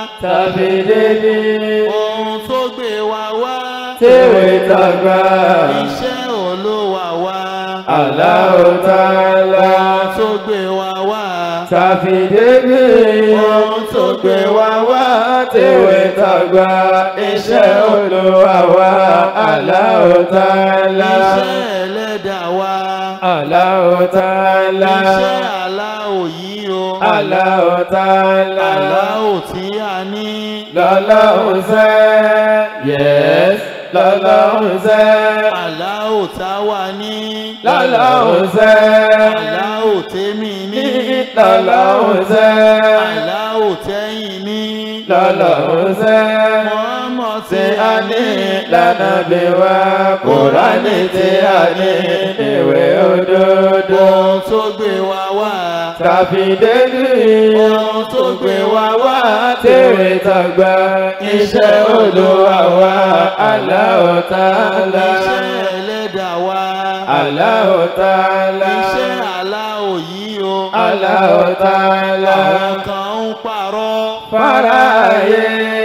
tàbí débi ohun tó gbé wa wá tèwé tàgbà iṣẹ́ olówà wá Allahu Ta'ala ohun tó gbé wa wá tàbí débi ohun tó gbé wa wá tèwé tàgbà iṣẹ́ Olúwa wa Allahu Ta'ala iṣẹ́ ẹlẹ́dàá wa Allahu Ta'ala iṣẹ́ aláwò yìí o Allahu Ta'ala aláwò tí a ní lọ́lọ́hun sẹ́ yes lọ́lọ́hun sẹ́ aláwò táwa ní lọ́lọ́hun sẹ́ aláwò tèmi ní lọ́lọ́hun sẹ́ aláwò tẹ́yìn ní lọ́lọ́hun sẹ́ mọ́mọ́ tí a ní lánàbí wa Kùránì tí a ní ìwé òdodo ohun tó gbé wa wá tàbí débi ohun tó gbé wa wá tèwé tàgbà iṣẹ́ Olúwa wa Allahu Ta'ala iṣẹ́ ẹlẹ́dàá wa Allahu Ta'ala iṣẹ́ aláwò yìí o Allahu Ta'ala àwọn kan ń parọ́ faraye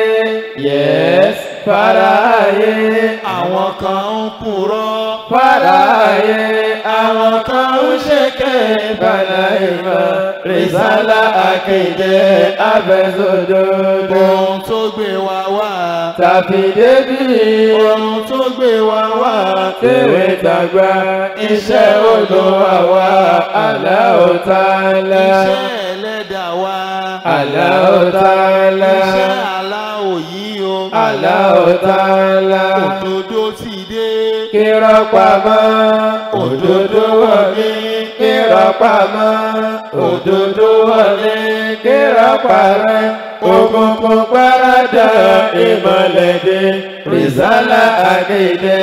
yes faraye àwọn kan ń purọ́ faraye àwọn kan ń ṣèké bàlá ìmọ̀ rìsálà akéde abẹ́sọ̀dọ̀dọ̀ ohun tó gbé wa wá tàbí débi ohun tó gbé wa wá tèwé tàgbà iṣẹ́ Olúwa wa Allahu Ta'ala iṣẹ́ ẹlẹ́dàá wa Allahu Ta'ala iṣẹ́ aláwò yìí o Allahu Ta'ala òdodo ti dé kírọ́ pamọ́ òdodo wọlé kírọ́ pamọ́ òdodo wọlé kírọ́ parẹ́ òkùnkùn paradà ìmọ̀lẹ́dẹ́ rìsálà àkéde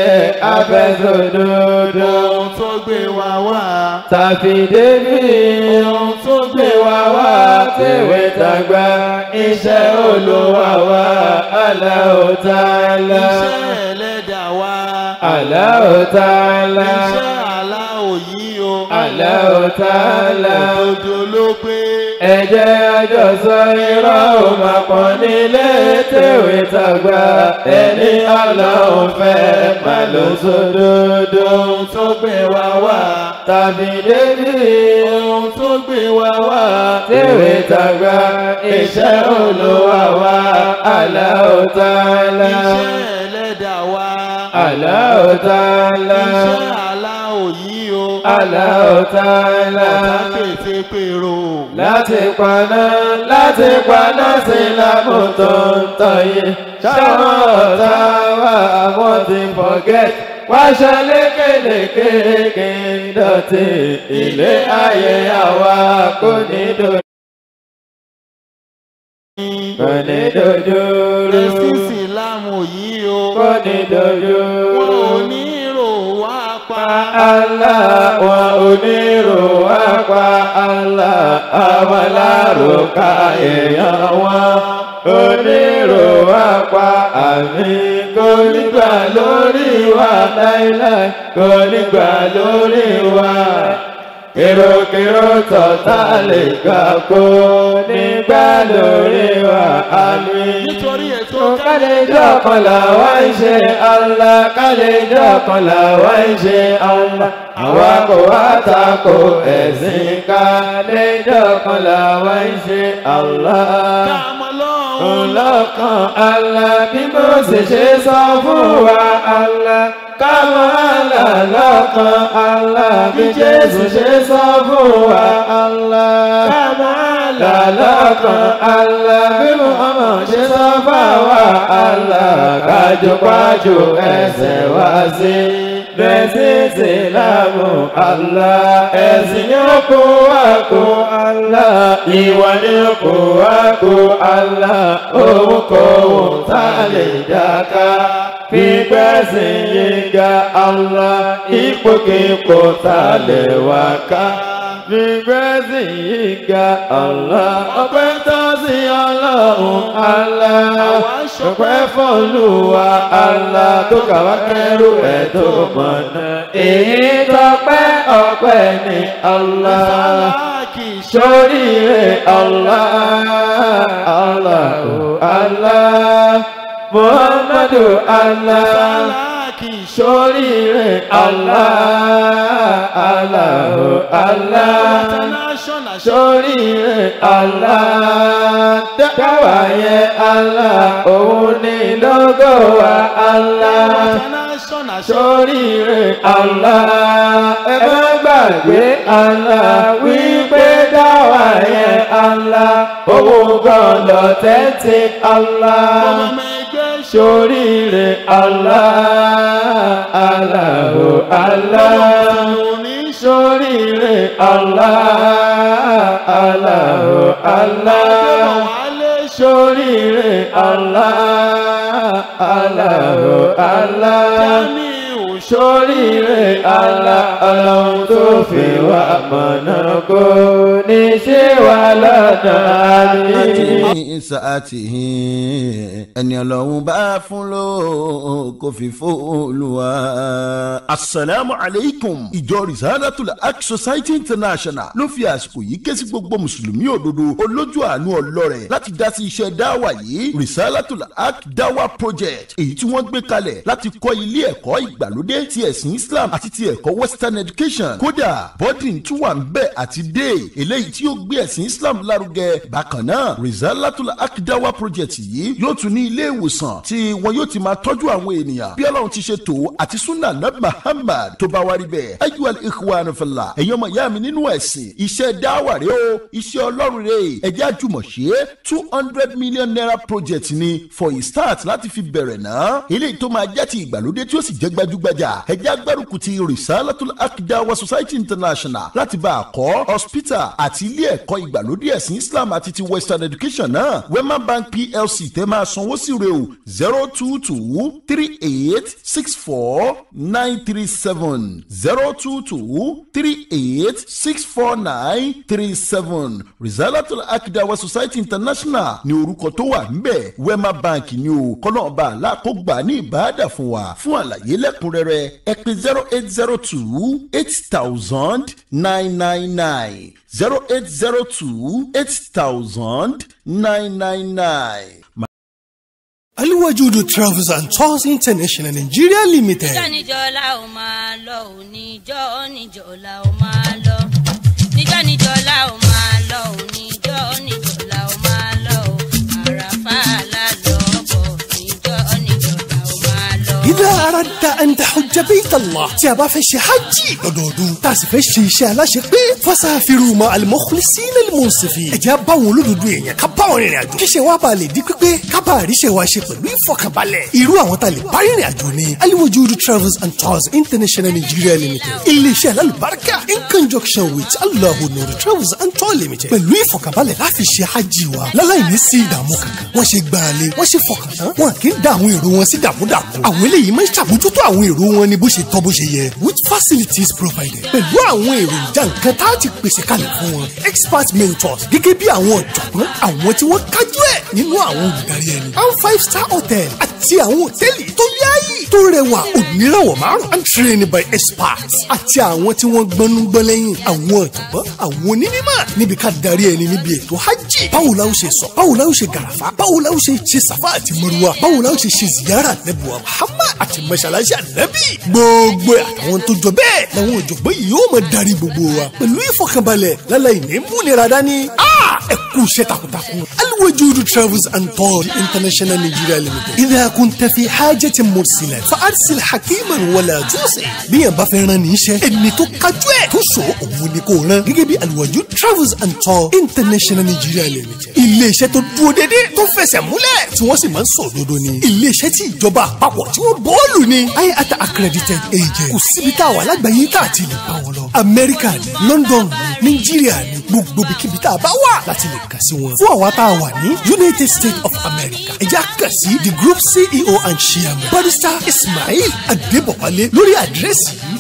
abẹ́sọ̀dodo ohun tó gbé wa wá tàbí débi ohun tó gbé wá wá tèwé tàgbà iṣẹ́ Olúwa wa Allahu Ta'ala iṣẹ́ ẹlẹ́dàá wa Allahu Ta'ala iṣẹ́ aláwò yìí o Allahu Ta'ala òdodo ló pé ẹ jẹ́ àjọsọ irọ́ ò máa pọ̀ nílé tèwé tàgbà ẹni Ọlọ́run fẹ́ má lọ sódodo ohun tó gbé wa wá tàbí débi ohun tó gbé wa wá tèwé tàgbà iṣẹ́ Olúwa wa Allahu Ta'ala iṣẹ́ ẹlẹ́dàá wa Allahu Ta'ala iṣẹ́ aláwò yìí o Allahu Ta'ala ọ̀tá pété pèrò láti paná láti paná sí lámú tó ń tọyé ṣáwọn ọ̀tá wa àwọn ti forget wáṣọ lékelèké kí n dọ̀tí ilé ayé àwa kò ní dojú. kò ní dojú rú ẹ̀sìn ìsìlámù yìí o kò ní dojú wọn rú. ò ní rò wá pa Allah wọn onírò wá pa Allah àwọn alárùkà èèyàn wọn onírò wá pa àmì kò nígbà lórí wa láíláí kò nígbà lórí wa kèròkèrò tọ̀tà lè gbà kó nígbà lórí wa àmì nítorí ètò kálẹ̀jọ́ kan làwa ń ṣe Allah kálẹ̀jọ́ kan làwa ń ṣe Allah àwa kò wá tako ẹ̀sìn kálẹ̀jọ́ kan làwa ń ṣe Allah káàmọ́ lọ́hùn ọlọ́kan Allah bí mo sì ṣe sọ fún wa Allah kámọ́ Allah lọ́kan Allah bí Jésù ṣe sọ fún wa Allah kámọ́ Allah lọ́kan Allah bí Muhammad ṣe sọ fún wa Allah kájọpájọ ẹsẹ̀ wá sí bẹ́sí ìsìlámù Allah ẹ̀sìn yóò kó wá kó Allah ìwà ni ó kó wá kó Allah òun kò wọ́n tá a lè dáká fígbẹ́sìn yíga Allah ipòkípò tá a lè wá ká fígbẹ́sìn yíga Allah ọpẹ́ tó sí ọlọ́run Allah ọpẹ́ fọ́lùwà Allah tó kàwá kẹrù ẹ̀ tó mọ̀nà èyí tọpẹ́ ọpẹ́ ní Allah kì í ṣoríire Allah Allah Allah Muhammadu Allah sálá kì í ṣoríire Allah Allah Allah international ṣoríire Allah dáwà yẹn Allah òun ni lógo wa Allah international ṣoríire Allah ẹ má gbàgbé Allah wípé dáwà yẹn Allah òun gan lọ tẹ́tí Allah ọmọ ẹgbẹ́ ṣoríire Allah Allah Allah òní ṣoríire Allah Allah Allah wálé ṣoríire Allah Allah Allah Jamiu ṣoríire Allah ọlọ́run tó fi wá mọ̀nà kó ní ṣé wà lọ́nà àmì. ní sàátìhì ẹni ọlọ́run bá fún ló kò fi fóòlùwà. asalaamu aleykum ìjọ risalatul haq society international ló fi àsìkò yìí ké sí gbogbo mùsùlùmí òdodo olójú àánú ọlọ́rẹ̀ láti dá sí iṣẹ́ dáwà yìí risalatul haq dawa project èyí tí wọ́n gbé kalẹ̀ láti kọ́ ilé ẹ̀kọ́ ìgbàlódé ti ẹ̀sìn islam àti ti ẹ̀kọ́ western education kódà boarding tún wà ń bẹ̀ àti day eléyìí tí yóò gbé ẹ̀sìn islam lárugẹ bákan náà rizalatul akidawa project yìí yóò tún ní ilé ìwòsàn tí wọn yóò ti máa tọ́jú àwọn ènìyàn bí ọlọ́run ti ṣe tó àti sunna nabi muhammad tó bá wá rí bẹ́ẹ̀ ayyuhal ikhwan fillah ẹ̀yin ọmọ ìyá mi nínú ẹ̀sìn iṣẹ́ dáwà rẹ o iṣẹ́ ọlọ́run rẹ ẹ̀jẹ̀ àjùmọ̀ṣe two hundred million naira project ni for a start láti fi bẹ̀rẹ̀ náà eléyìí tó máa jẹ́ ti ìgbàlódé tí ó sì jẹ́ gbajúgbajà ẹ̀jẹ̀ agbárùkù ti risalatul akidawa society international láti bá a kọ́ hospital àti ilé ẹ̀kọ́ ìgbàlódé ẹ̀sìn islam àti ti western education náà wema bank plc tẹ́ máa sanwó sí rẹ̀ o zero two two three eight six four nine three seven zero two two three eight six four nine three seven risalatul akidawa society international ní orúkọ tó wà ńbẹ̀ wema bank ni o kọ́nọ̀ọ́ba aláàkógbà ní ìbáàdà fún wa fún àlàyé lẹ́kùnrẹ́rẹ́ ẹ pè zero eight zero two eight thousand nine nine nine zero eight zero two eight thousand nine nine nine. Aliwajudu Travels and Tours International Nigeria Limited. níjọ́ níjọ́ la ó máa lọ ò níjọ́ níjọ́ la ó máa lọ níjọ́ níjọ́ la ó máa lọ ò níjọ́ níjọ́ la ó máa lọ ò àràfà lálọ́ bọ̀ níjọ́ níjọ́ la ó máa lọ. إذا أردت أن تحج بيت الله تيابا في شي حجي دودو تاسي في شي شي على شي فسافروا مع المخلصين المنصفين ẹjẹ bá wọn olódodo èèyàn ká bá wọn rìnrìn àjò kí ṣe wá bá lè di pípé ká bá àríṣe wa ṣe pẹ̀lú ìfọkànbalẹ̀ irú àwọn tá a lè bá rìnrìn àjò ni aliwajudu travels and tours international nigeria limited iléeṣẹ́ alálùbáríkà in conjunction with alahu nuru travels and tours limited pẹ̀lú ìfọkànbalẹ̀ láfi ṣe hajj wa láláì ní sí ìdààmú kankan wọ́n ṣe gbàálẹ̀ wọ́n ṣe fọkàn tán wọn kì í dá àwọn èrò wọn sí dàmúdàmú àwọn eléyìí máa ń ṣàbójútó àwọn èrò wọn ní bó ṣe tọ́ bó ṣe yẹ with facilities provided pẹ̀lú àwọn èròjà nǹkan tá a ti pèsè kalẹ̀ fún wọn expert mentors gẹ́gẹ́ bí àwọn ọ̀jọ̀gbọ́n àwọn tí wọ́n kájú ẹ̀ nínú àwọn olùdarí ẹni and five star hotel àti àwọn hòtẹ́ẹ̀lì tó yáàyè tó rẹwà onírànwọ́ márùn and trained by experts àti àwọn tí wọ́n gbọ́nú gbọ́n lẹ́yìn àwọn ọ̀jọ̀gbọ́n àwọn onímọ̀ níbi ká darí ẹni níbi ètò hajj báwo la ó ṣe sọ báwo la ó ṣe gàràfà báwo la ó ṣe ṣe sàfà àti mọ́rùwà báwo la ó ṣe ṣe ziyara nẹ́bùwà muhammad àti mọ́ṣáláṣí ànábì gbogbo ẹ̀ àtàwọn tó jọ bẹ́ẹ̀ làwọn ọ̀jọ̀gbọ́n yìí yóò máa darí gbogbo wa pẹ̀lú ìfọkànbalẹ̀ láláì ní múnira dání ẹ kú iṣẹ́ takuntakun aliwajudu travels and tours international nigeria limited idha kunta fi hajatin mursila fa arsil hakiman wala jusi bí yẹn bá fẹ́ rán ní iṣẹ́ ẹni tó kájú ẹ̀ tó so òun ni kò rán gẹ́gẹ́ bí aliwajudu travels and tours international nigeria limited iléeṣẹ́ tó dúró dédé tó fẹsẹ̀ múlẹ̀ tí wọ́n sì máa ń sọ òdodo ni iléeṣẹ́ tí ìjọba àpapọ̀ tí wọ́n bọ́ọ̀lù ni iata accredited agent kò síbi tá a wà lágbàáyé tá a ti lè bá wọn lọ amẹ́ríkà ni london ni nàìjíríà ni gbogbo ibikíbi tá a bá wà láti lè kàn sí wọn. fún àwa tá a wà ní united states of america ẹ jẹ́ kàn sí the group ceo and chairman barrister ismail adébọ̀wálé lórí àdírẹ́sì yìí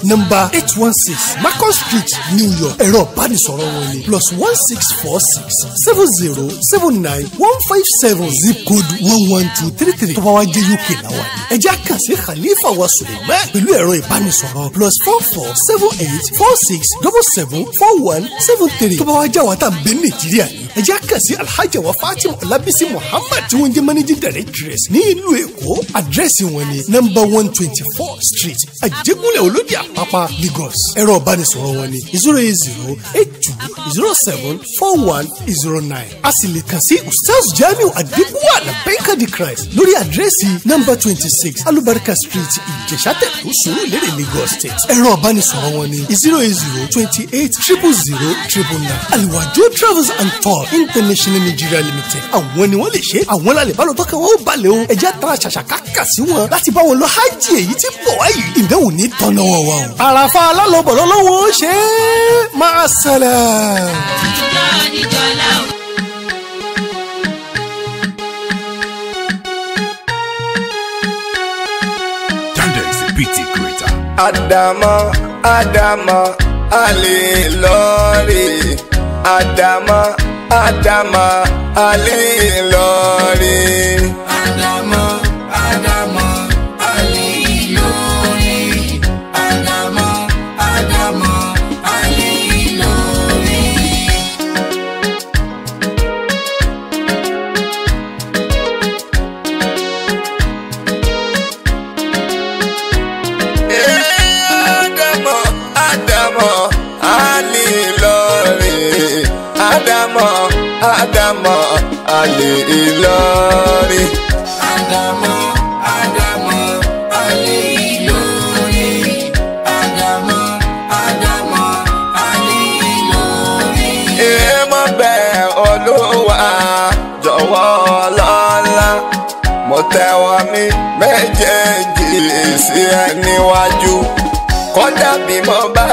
nọ́mbà eight one six Marcus street New York ẹ̀rọ ìbánisọ̀rọ̀ wọn ni plus one six four six seven zero seven nine one five seven zip code one one two three three tó bá wá jẹ́ UK làwọn ni ẹ jẹ́ àkànṣe Khalifa wa Suleiman pẹ̀lú ẹ̀rọ ìbánisọ̀rọ̀ plus four four seven eight four six double seven four one seven three tó bá wá jẹ́ àwọn tá à ń bẹ Nàìjíríà ni ẹ jẹ́ àkànṣe Alhaji wa Fatima Olabisi Muhammad tí wọ́n jẹ́ managing directress ní ìlú Èkó àdírẹ́sì wọn ni number one twenty four street Àjẹgúnlẹ̀ Olódì Àpápá Lagos ẹ̀rọ ìbánisọ̀rọ̀ wọn ni zero eight zero eight two zero seven four one zero nine a sì lè kàn sí Ustaz Jamiu Adibuwa Labẹ́ńkà di Christ lórí àdírẹ́sì number twenty six Alubarika street Ìjẹ̀sátẹ̀kù Sùúrùlérè Lagos state ẹ̀rọ ìbánisọ̀rọ̀ wọn ni zero eight zero twenty eight triple zero triple nine Aliwajo travels and tour international Nigeria limited àwọn ni wọ́n lè ṣe àwọn lálẹ́ bá lọ tọ́ka wọn ó balẹ̀ o ẹ̀jẹ̀ àtàrà ṣàṣàkà kà sí wọn láti bá wọn lọ hajj èyí tí bọ̀ wáyé ìdánwò ní tọ́nà wọn wa o. àràfà alálọ́bọ̀ lọ́wọ́ ó ṣe é máa ṣẹlẹ̀. níjọ́ níjọ́ la ó. Yandex PT Creator. Adama, Adama, Ali Lori. Adama, Adama, Ali Lori. Adama, Adama, Ali Lori. Adama, Adama, Ali Lori. Adama, Adama, Ali Lori. Adama, Adama, Ali Lori. Adama, Adama, Ali Lori. Adama, Adama, Ali Lori. Èèmọ̀ bẹ́ẹ̀ olúwa jọ̀wọ́ ọlọ́lá mo tẹ́wọ́ mi méjèèjì sí ẹ níwájú kódà bí mo bá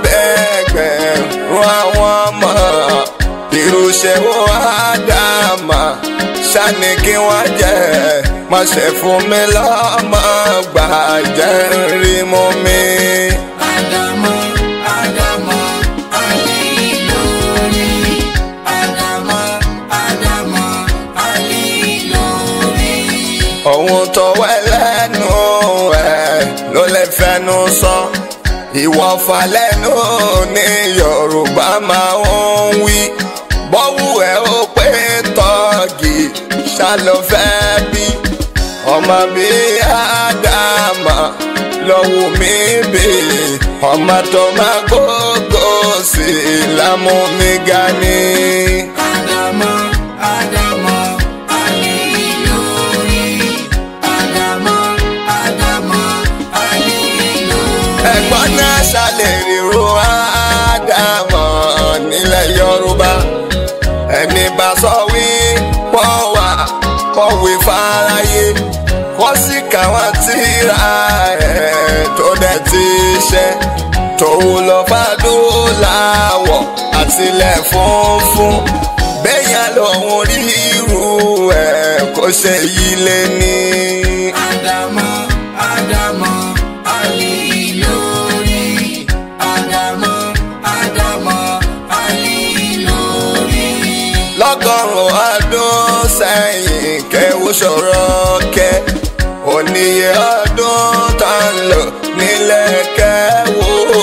bẹ̀gbẹ̀rún àwọn ọmọ irúṣẹ́ wo àdàmà ṣáni kí wọ́n jẹ́ má ṣe fún mi lọ́mọ gbàjẹ́ rí mú mi. Adama, Adama, Ali Lori. Adama, Adama, Ali Lori. ohun tó wẹ́ lẹ́nu ẹ̀ ló lè fẹnu sọ ìwọ̀fà lẹ́nu ní yorùbá máa ń wí bọ́wù ẹ̀ ó pé tọ́gì ṣàlọ́ fẹ́ bí ọmọ bí ádámà lọ́wọ́ mi bí ọmọ tó máa gbógó sí lámú mi ga ni. Adama, Adama, Ali Lori. Adama, Adama, Ali Lori. ẹ̀gbọ́n náà ṣàlẹ̀ ríro ádámọ̀ nílẹ̀ yorùbá ẹni bá sọ wí pọ̀ wá kọ̀wé fáráyé kọ́ sí káwọn tíra ẹ̀ tó dẹ̀ ti ṣe tòun lọ fàdúláwọ̀ àtìlẹ̀ funfun bẹ́yà lòun rí irú ẹ̀ kó ṣe yí lé ní. Adama, Adama, Ali Lori. Adama, Adama, Ali Lori. lọ́gọ́rùn-ún ọdún sẹ́yìn kéwú ṣòro kẹ́ oníye ọdún tá ń lò nílẹ̀ kẹ́wò.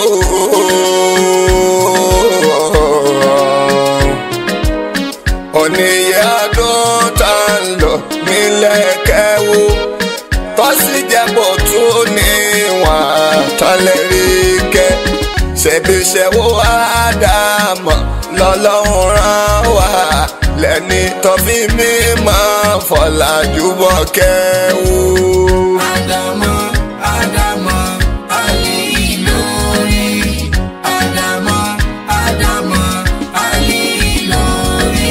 oníye ọdún tá ń lò nílẹ̀ kẹ́wò tó sì jẹ́ bó tún níwọ̀n tán lè rí kẹ́ ṣebí ṣe wo ádámọ̀ lọ́lọ́run rán wá lẹ́ni tó fi mí máa fọ̀làjú bọ̀ kẹ́wù. Adama, Adama, Ali Lori. Adama, Adama, Ali Lori.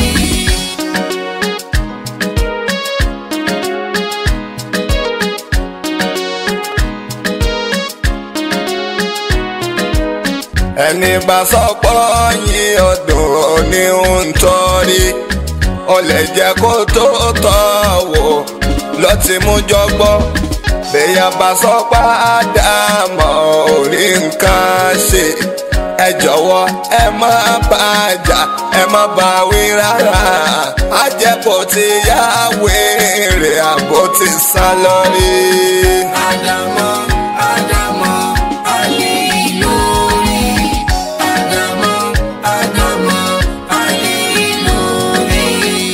ẹni bá sọ pọ́ yín ọdún ní ń tọ́rí ó lè jẹ́ kó tó tọ́ wò lọ́tí mú jọgbọ́ bẹ́yà bá sọ padà mọ́ orí nǹkan ṣe ẹ jọ̀wọ́ ẹ má bàjá ẹ má bá wí rárá àjẹpọ̀ ti yá wèrè àbò ti sá lórí. Ádámọ̀, Ádámọ̀, àlè lórí. Ádámọ̀, Ádámọ̀, àlè lórí.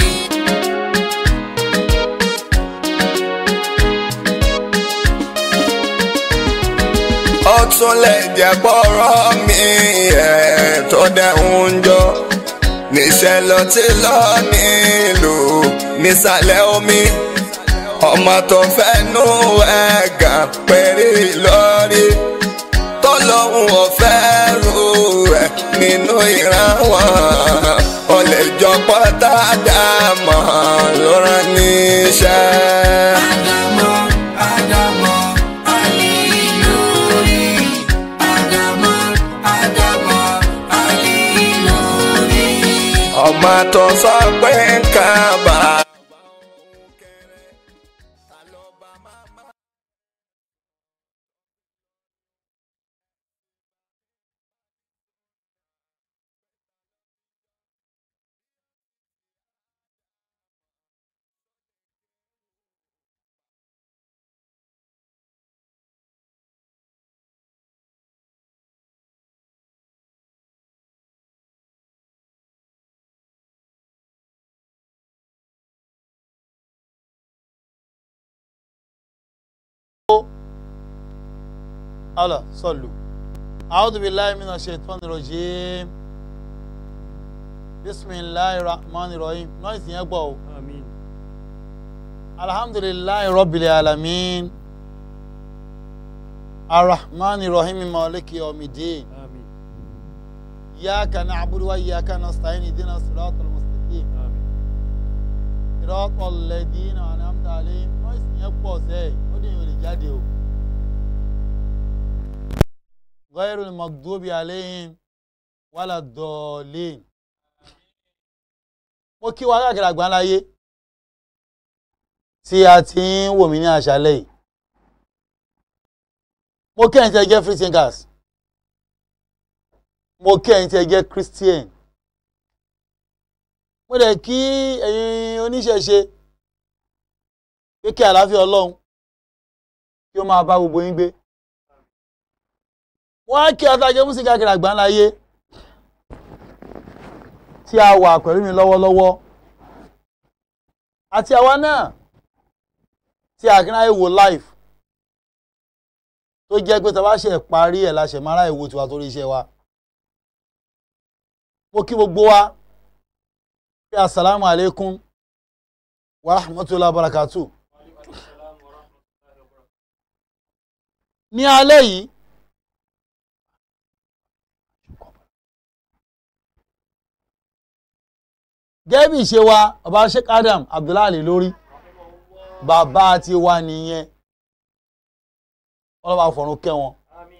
ó tún lè jẹ́ bọ́rọ̀ mi ẹ̀ tó dẹ̀hún jọ níṣẹ́ lọ tí lọ nílùú nísàlẹ̀ omi ọmọ tó fẹ́nu ẹ̀gà péré lórí tọ́lọ́hún ọ̀fẹ́ rú ẹ̀ nínú ìran wọn ó lè jọ pọ́tà dàmọ́ ló rán níṣẹ́. Ádámọ̀, Ádámọ̀, àlè lórí. Ádámọ̀, Ádámọ̀, àlè lórí. ọmọ tó sọ pé nǹkan bá. Allah sallu a'udhu billahi minash shaitani rajim bismillahir rahmanir rahim noise yẹn gbọ́ o alhamdulillahi rabbil alamin arrahmanir rahim maliki yawmiddin iyyaka na'budu wa iyyaka nasta'in ihdina siratal mustaqim siratal ladina an'amta alayhim noise yẹn pọ̀ sẹ́ẹ̀ ó dẹ̀ yóò lè jáde o. غير المغضوب عليهم ولا الضالين mo kí wa káàkiri àgbáńláyé tí a ti ń wò mí ní àṣálẹ́ yìí mo kí ẹ̀yin tí ẹ jẹ́ free thinkers mo kí ẹ̀yin tí ẹ jẹ́ christian mo dẹ̀ kí ẹ̀yin oníṣẹ̀ṣe pé kí àlàáfíà ọlọ́run kí ó máa bá gbogbo yín gbé wọ́n á kí adájọ́ mú sí káàkiri àgbáńláyé tí a wà pẹ̀lú mi lọ́wọ́lọ́wọ́ àti àwa náà tí a kí náà wò live tó jẹ́ pé tá a bá ṣe parí ẹ̀ la ṣe máa ráyè wo tiwa torí iṣẹ́ wa mo kí gbogbo wa pé asalaamu alaikum wa rahmatullahi wa barakatuh ní alẹ́ yìí gẹ́gẹ́ bí ìṣe wa bàbá sheikh adam abdullahi lórí bàbá ti wà nìyẹn ọlọ́ba fọ̀run kẹ́ wọn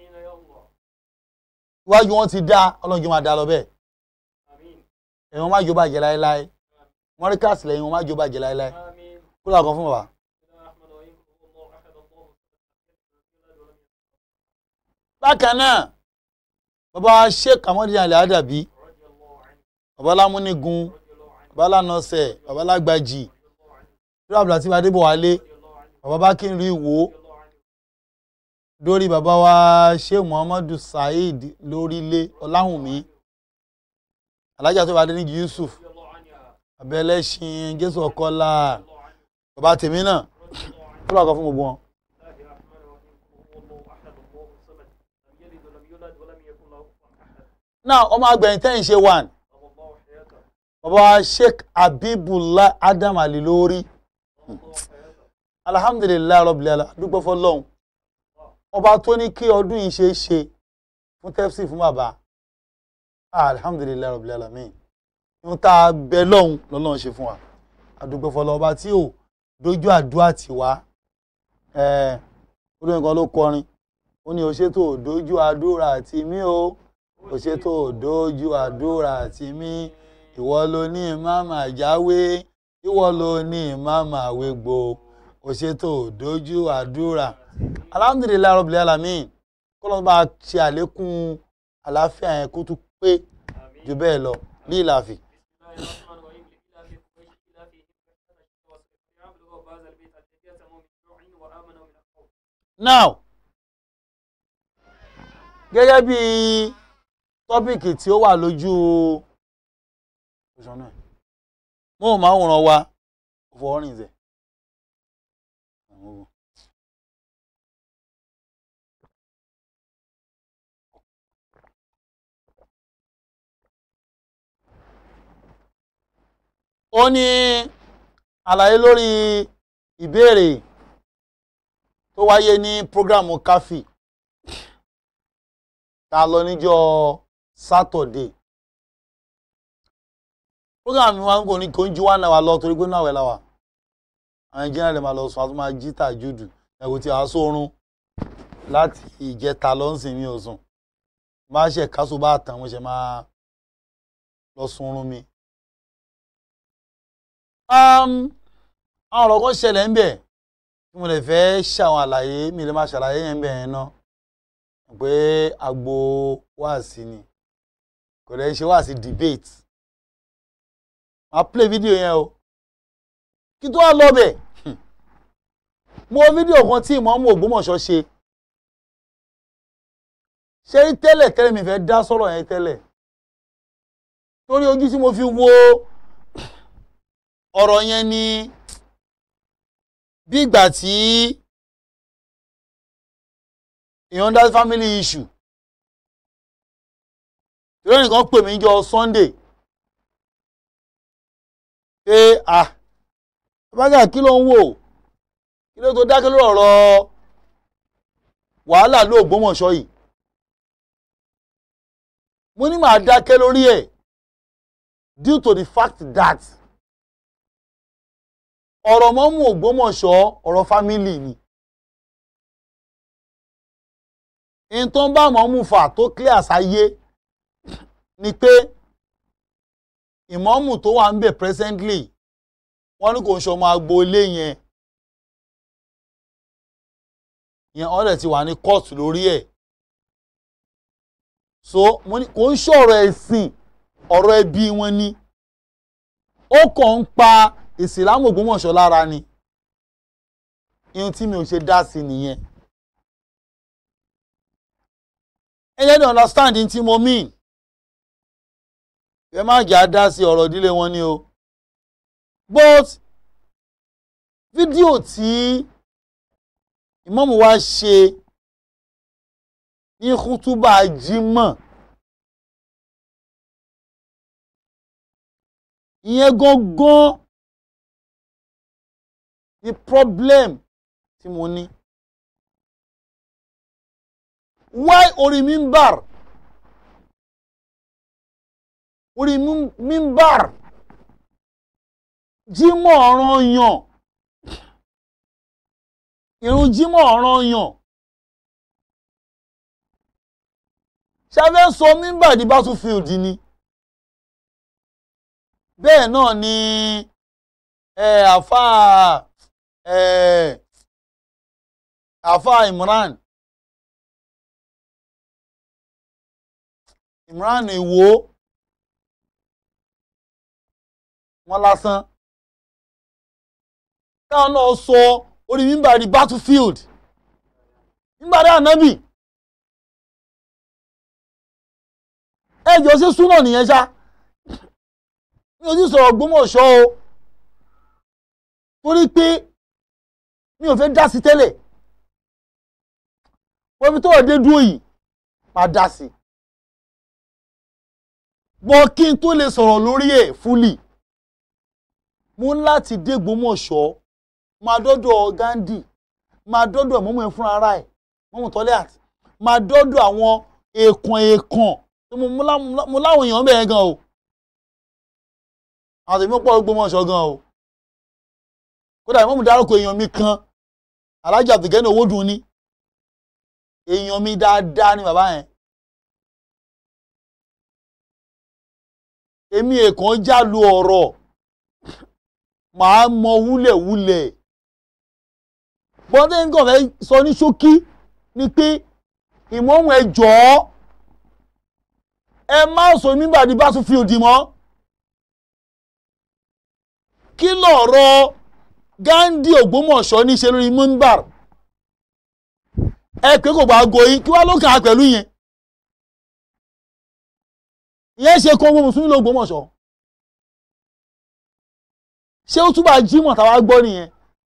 iwájú wọn ti dá ọlọ́run jẹ́ máa dá lọ bẹ́ẹ̀ ẹ̀yin wọn má jó bàjẹ́ láéláé wọ́n rí káàsì lẹ́yìn wọn má jó bàjẹ́ láéláé kó lóò kàn fún bàbá. bákan náà bàbá sheikh amadi ali adabi bàbá lámúnigun bàbá lánàṣẹ bàbá lágbàjì lórí abdulhati adébọwálé bàbá bákínrí ìwò lórí bàbá wa sheikh muhammadu saheed lórílé ọláhùnmí alájà tó bá dé níjì yusuf abẹ́lẹ́sìn jésù ọkọlá bàbá tèmi náà tó bá kọ fún gbogbo wọn. náà ọmọ agbẹ̀yìn tẹ́yìn ṣe one bàbá sheikh abibullah adam ali lórí alhamdulilayi rabbil alamin dúpẹ́ fọlọ́hún ọba tó ní kí ọdún yìí ṣe é ṣe fún tẹ́fsì fún bàbá alhamdulilayi rabbil alamin ohun tá a bẹ lọ́hún lọ́lọ́run ṣe fún wa àdúpẹ́ fọlọ́ ọba tí ò dojú àdúrà tì wá olóyìn kan ló kọrin ó ní òṣètò dojú àdúrà tì mí o òṣètò dojú àdúrà tì mí ìwọ ló ní màmá jáwé ìwọ ló ní màmá wégbó òṣètò dojú àdúrà alhamdulilayi rabbil alamin kó ló bá ṣe àlékún àlàáfíà yẹn kó tún pé jù bẹ́ẹ̀ lọ ní ìlàfì. now gẹ́gẹ́ bí tọ́pìkì tí ó wà lójú mo ò máa ń wòran wa fọwọ́rìn zẹ̀. ó ní àlàyé lórí ìbéèrè tó wáyé ní prógrámù káfí tá a lọ níjọ́ sátọ̀dé prógrámù wa ń kò ní kò ń ju wá náà wá lọ torí pé náà wẹ̀ la wà àwọn ìjìnlẹ̀ lè máa lọ sùn àti máa jí tàjúdù ẹ̀wò tí a sórun láti ìjẹta lọ́nsìn mi ò sùn máa ṣe káṣó bá tàn mo ṣe máa lọ sunrun mi. àwọn ọ̀rọ̀ kan ṣẹlẹ̀ ń bẹ̀ tí mo lè fẹ́ ṣàwọn àlàyé mi lè máa ṣàlàyé yẹn ń bẹ̀ yẹn náà pé agbo wáàsí ni kò lè ṣe wáàsí debate máa play fídíò yẹn o kí tó wá lọ bẹ̀ mo wo fídíò kan tí ìmọ̀ọ́mù Ògbómọ̀ṣọ́ ṣe ṣé rí tẹ́lẹ̀ tẹ́lẹ̀ mi fẹ́ dá sọ̀rọ̀ yẹn tẹ́lẹ̀ torí ojú tí mo fi wo ọ̀rọ̀ yẹn ni bí ìgbà tí èèyàn dá family issue ìrọ̀ nìkan pè mí jọ Sunday pé ah bàbá kí ló ń wò kí ló tó dákẹ́ lórí ọ̀rọ̀ wàhálà ló Ògbómọ̀ṣọ́ yìí mo ní màá dákẹ́ lórí ẹ̀ due to the fact that ọ̀rọ̀ mọ́mú Ògbómọ̀ṣọ́ ọ̀rọ̀ family ni n tó ń bá mọ́mú fà tó clear sáyé ni pé ìmọ̀mù tó wà ń bẹ̀ presently wọ́n ní kò ń ṣọmọ agboolé yẹn yẹn ọ̀rẹ́ ti wà ní kóòtù lórí ẹ̀ so mo ní kò ń ṣọ̀rọ̀ ẹ̀sìn ọ̀rọ̀ ẹbí wọn ni ó kàn ń pa ìsìlámù Ògbómọ̀ṣọ́ lára ni ihun tí mi ò ṣe dá sí nìyẹn ẹ jẹ́ ní understand tí mo mean ẹ má jà dá sí ọ̀rọ̀ ìdílé wọn ni o but fídíò tí ìmọ̀mù wa ṣe ní kútúbà jímọ̀ ìyẹn gangan ni problem tí mo ní why orí mímbàr orí mímbàr jímọ̀ ọ̀ràn yàn ìrun jímọ̀ ọ̀ràn yàn ṣáfẹ́ sọ mímbàr di battlefield ni bẹ́ẹ̀ náà ni àfa àfa Imran Imran Ìwó wọn lásán táwọn náà sọ orí mímbà di battlefield mímbà dá ànábì ẹjọ́ sí súnà nìyẹn ṣá mi ò sì sọ̀rọ̀ Ògbómọ̀ṣọ́ o torí pé mi ò fẹ́ dá sí tẹ́lẹ̀ wọ́n fi tó ọ̀dẹ́ dúró yìí máa dá sí bọ́ kí n tó lè sọ̀rọ̀ lórí ẹ̀ fúlì mo ń láti dé Ògbómọ̀ṣọ́ máa dọ́dọ̀ Gandhi máa dọ́dọ̀ mọ́mọ́ ẹ̀ fún ara ẹ̀ mọ́mọ́ tọ́lẹ̀ àti máa dọ́dọ̀ àwọn èèkàn èèkàn tó mo láwọn èèyàn bẹ̀rẹ̀ gan o àwọn tèmi pọ̀ Ògbómọ̀ṣọ́ gan o kódà ìmọ̀mù dárúkọ èèyàn mi kan alájà Abdulgani Owódùn ni èèyàn mi dáadáa ni bàbá yẹn èmi èèkàn já lu ọ̀rọ̀ màá mọ wúlẹ̀wúlẹ̀ bọ́dé nǹkan fẹ́ sọ ní ṣókí ni pé ìmọ̀ọ́mù ẹ jọ̀ọ́ ẹ má sọ nígbàdí bá tún fi òdì mọ́ kí lọ̀rọ̀ Gandhi Ògbómọ̀ṣọ́ ní ṣe lórí mumbar ẹ pé kò bá goyin kí wá ló kàn á pẹ̀lú yẹn ìyẹn ṣe kó gbogbo mùsùlùmí l'Ògbómọ̀ṣọ́ ṣé ó túbà jímọ̀ táwa gbọ́ nìyẹn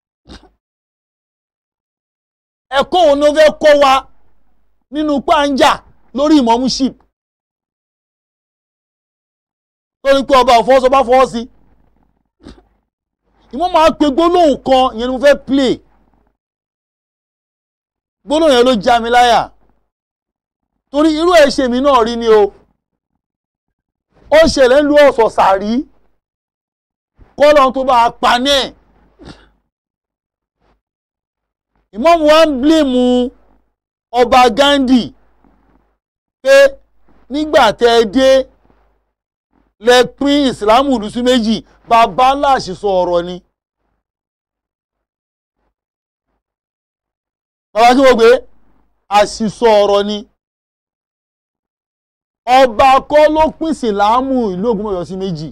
ẹ̀kọ́ òun ló fẹ́ kọ́ wa nínú pàǹjà lórí ìmọ̀múship lórí pé ọba òfọwọ́sọ bá fọwọ́ sí ìmọ̀ máa pe gbólóhùn kan ìyẹn ni mo fẹ́ play gbólóhùn yẹn ló já mi láyà torí irú ẹ̀ ṣe mi náà rí ni o ó ṣẹlẹ̀ ń lu ọ̀sọ̀ sàrí kọ́lọ́n tó bá a pa náà ìmọ̀mù wa ń blèmù ọba Gandhi pé nígbà tẹ́ ẹ dé lẹ pín ìsìlámù lùsù méjì bàbá ńlá àṣìṣọ ọ̀rọ̀ ni. bàbá kí wọ́n gbé àṣìṣọ ọ̀rọ̀ ni. ọba kọ́ ló pín ìsìlámù ìlú Ògbómọ̀ṣọ́ sí méjì.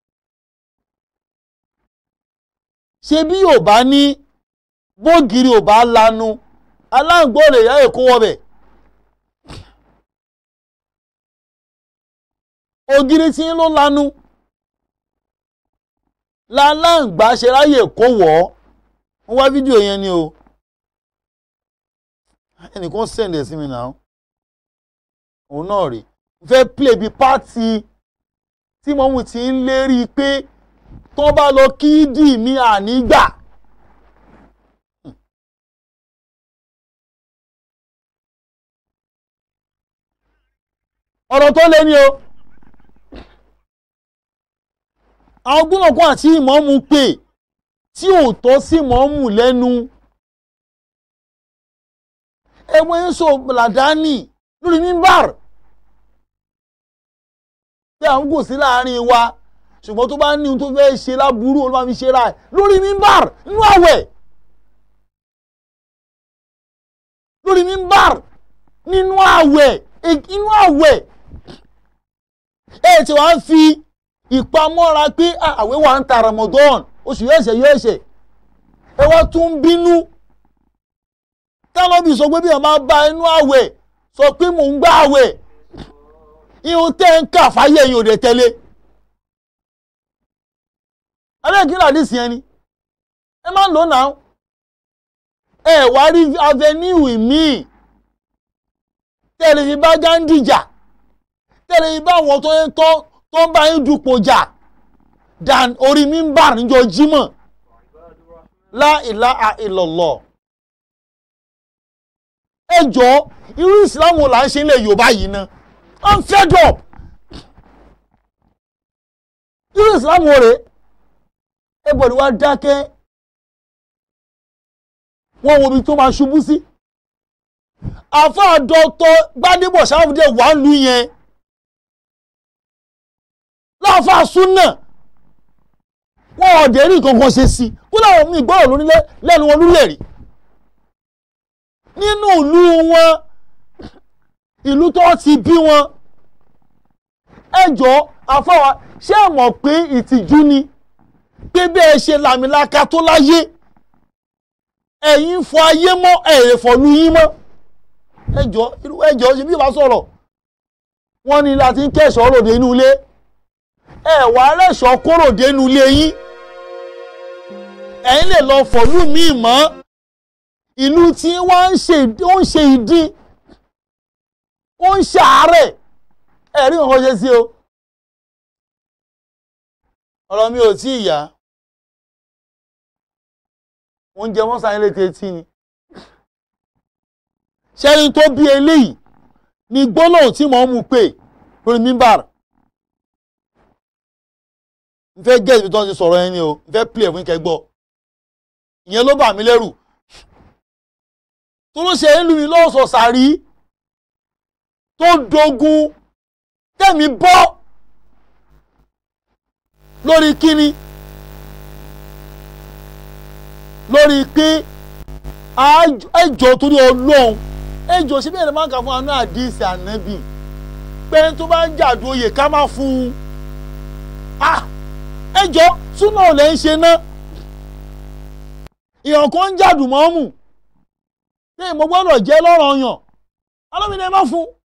ṣé bí yóò bá ní bógiri ò bá lanu aláǹgbó lè yá èkó wọbẹ̀. ògiri tí ń ló lanu láláǹgbá ṣe ráyè kó wọ̀ ọ́ wọ́n wá fídíò yẹn ni o ẹnìkan sẹ̀ǹdẹ̀ sí mi náà òun náà rè fẹ́ play bí pátì tí mọ́mú ti ń lérí pé tó bá lọ kí dì mí ànígbà. ọ̀rọ̀ tó lé ní o àwọn gbọ́nàkún àti ìmọ̀ọ́mù pè tí ò tọ́ sí ìmọ̀ọ́mù lẹ́nu ẹwọ́ ń sọ làdáni lórí mímbàr pé à ń gò sí láàrin wa ṣùgbọ́n tó bá ní ohun tó fẹ́ ṣe láburú olúwa fi ṣe ra ẹ̀ lórí mímbàr nínú àwẹ̀ lórí mímbàr nínú àwẹ̀ inú àwẹ̀ ẹ ti wá fi ìpamọ́ra pé àwẹ̀ wà ń ta Ramadan oṣù yóò ṣe yóò ṣe ẹ wá tún ń bínú tálọ́bì sọ pé bí wọn máa bá inú àwẹ̀ sọ pé mò ń gbá àwẹ̀ ihun tẹ́ ń kà fáyé yìí ò dé tẹ́lẹ̀ abẹ́ẹ̀kí làdísì yẹn ni ẹ máa ń lò náà ẹ wá rí avenue míì tẹ́lẹ̀ fi bá Gandhi jà tẹ́lẹ̀ fi bá àwọn tó ń tọ́ tó ń bá yín dupò jà dan orí mímbàr níjọ́ Jímọ̀ la ilaha illallah ẹ jọ irú ìsìlámù là ń ṣe ilẹ̀ Yorùbá yìí ná I'm fed up irú ìsìlámù rẹ̀ ẹ bọ̀dọ̀ wá dákẹ́ wọ́n wo ibi tó máa ṣubú sí àfáà dọ́tọ̀ Gbádébọ̀ Ṣàràfùdé wà ń lu yẹn láàfáà súnà wọn ọ̀dẹ̀ rí kankan ṣe sí kó láwọn míì gbọ́dọ̀ lórí lẹ́nu wọn lórí ẹ̀rí nínú ìlú wọn ìlú tó ti bí wọn ẹjọ́ àfáà ṣé ẹ mọ̀ pé ìtìjú ni pé bẹ́ẹ̀ ṣe làmìlaka tó láyé ẹ̀yin fọ ayé mọ́ ẹ̀rẹ̀ fọ̀lú yín mọ́ ẹjọ́ irú ẹjọ́ ṣe bí wàá sọ̀rọ̀ wọ́n ní láti ń kẹ́ṣọ́ ròde inú ilé ẹ̀wà rẹ̀ṣọ́ kóròdé inú ilé yín ẹ̀yin lè lọ fọ̀lú míì mọ́ ìlú tí wọ́n ń ṣe ó ń ṣe ìdín ó ń ṣàárẹ̀ ẹ̀rí nǹkan ṣe sí o ọ̀rọ̀ mi ò tí ì yá oúnjẹ wọn sáré létí etí ni ṣẹ́ni tó bí eléyìí ni gbólóhùn tí mò ń mú pé lórí mímbàr n fẹ́ gẹ́gẹ́ ibi tó ń ti sọ̀rọ̀ ẹni o n fẹ́ pìlẹ̀ fún ìkẹgbọ́ ìyẹn ló bà mí lẹ́rù tó ló ṣe ń lu mi lọ́sọ̀ sàrí tó dogun tẹ̀mí bọ́ lórí kíni lórí pé ẹjọ́ torí ọlọ́run ẹjọ́ ṣé bẹ́ẹ̀ ni máa ń kà fún àánú àdìsí ànábì pé tó bá ń jàdú oyè ká má fún un ah ẹjọ́ súnà ò lè ń ṣe ná èèyàn kan ń jàdù mọ́mù ṣé mo gbọ́dọ̀ jẹ́ lọ́rọ̀ yàn alómìnira ẹ má fún un.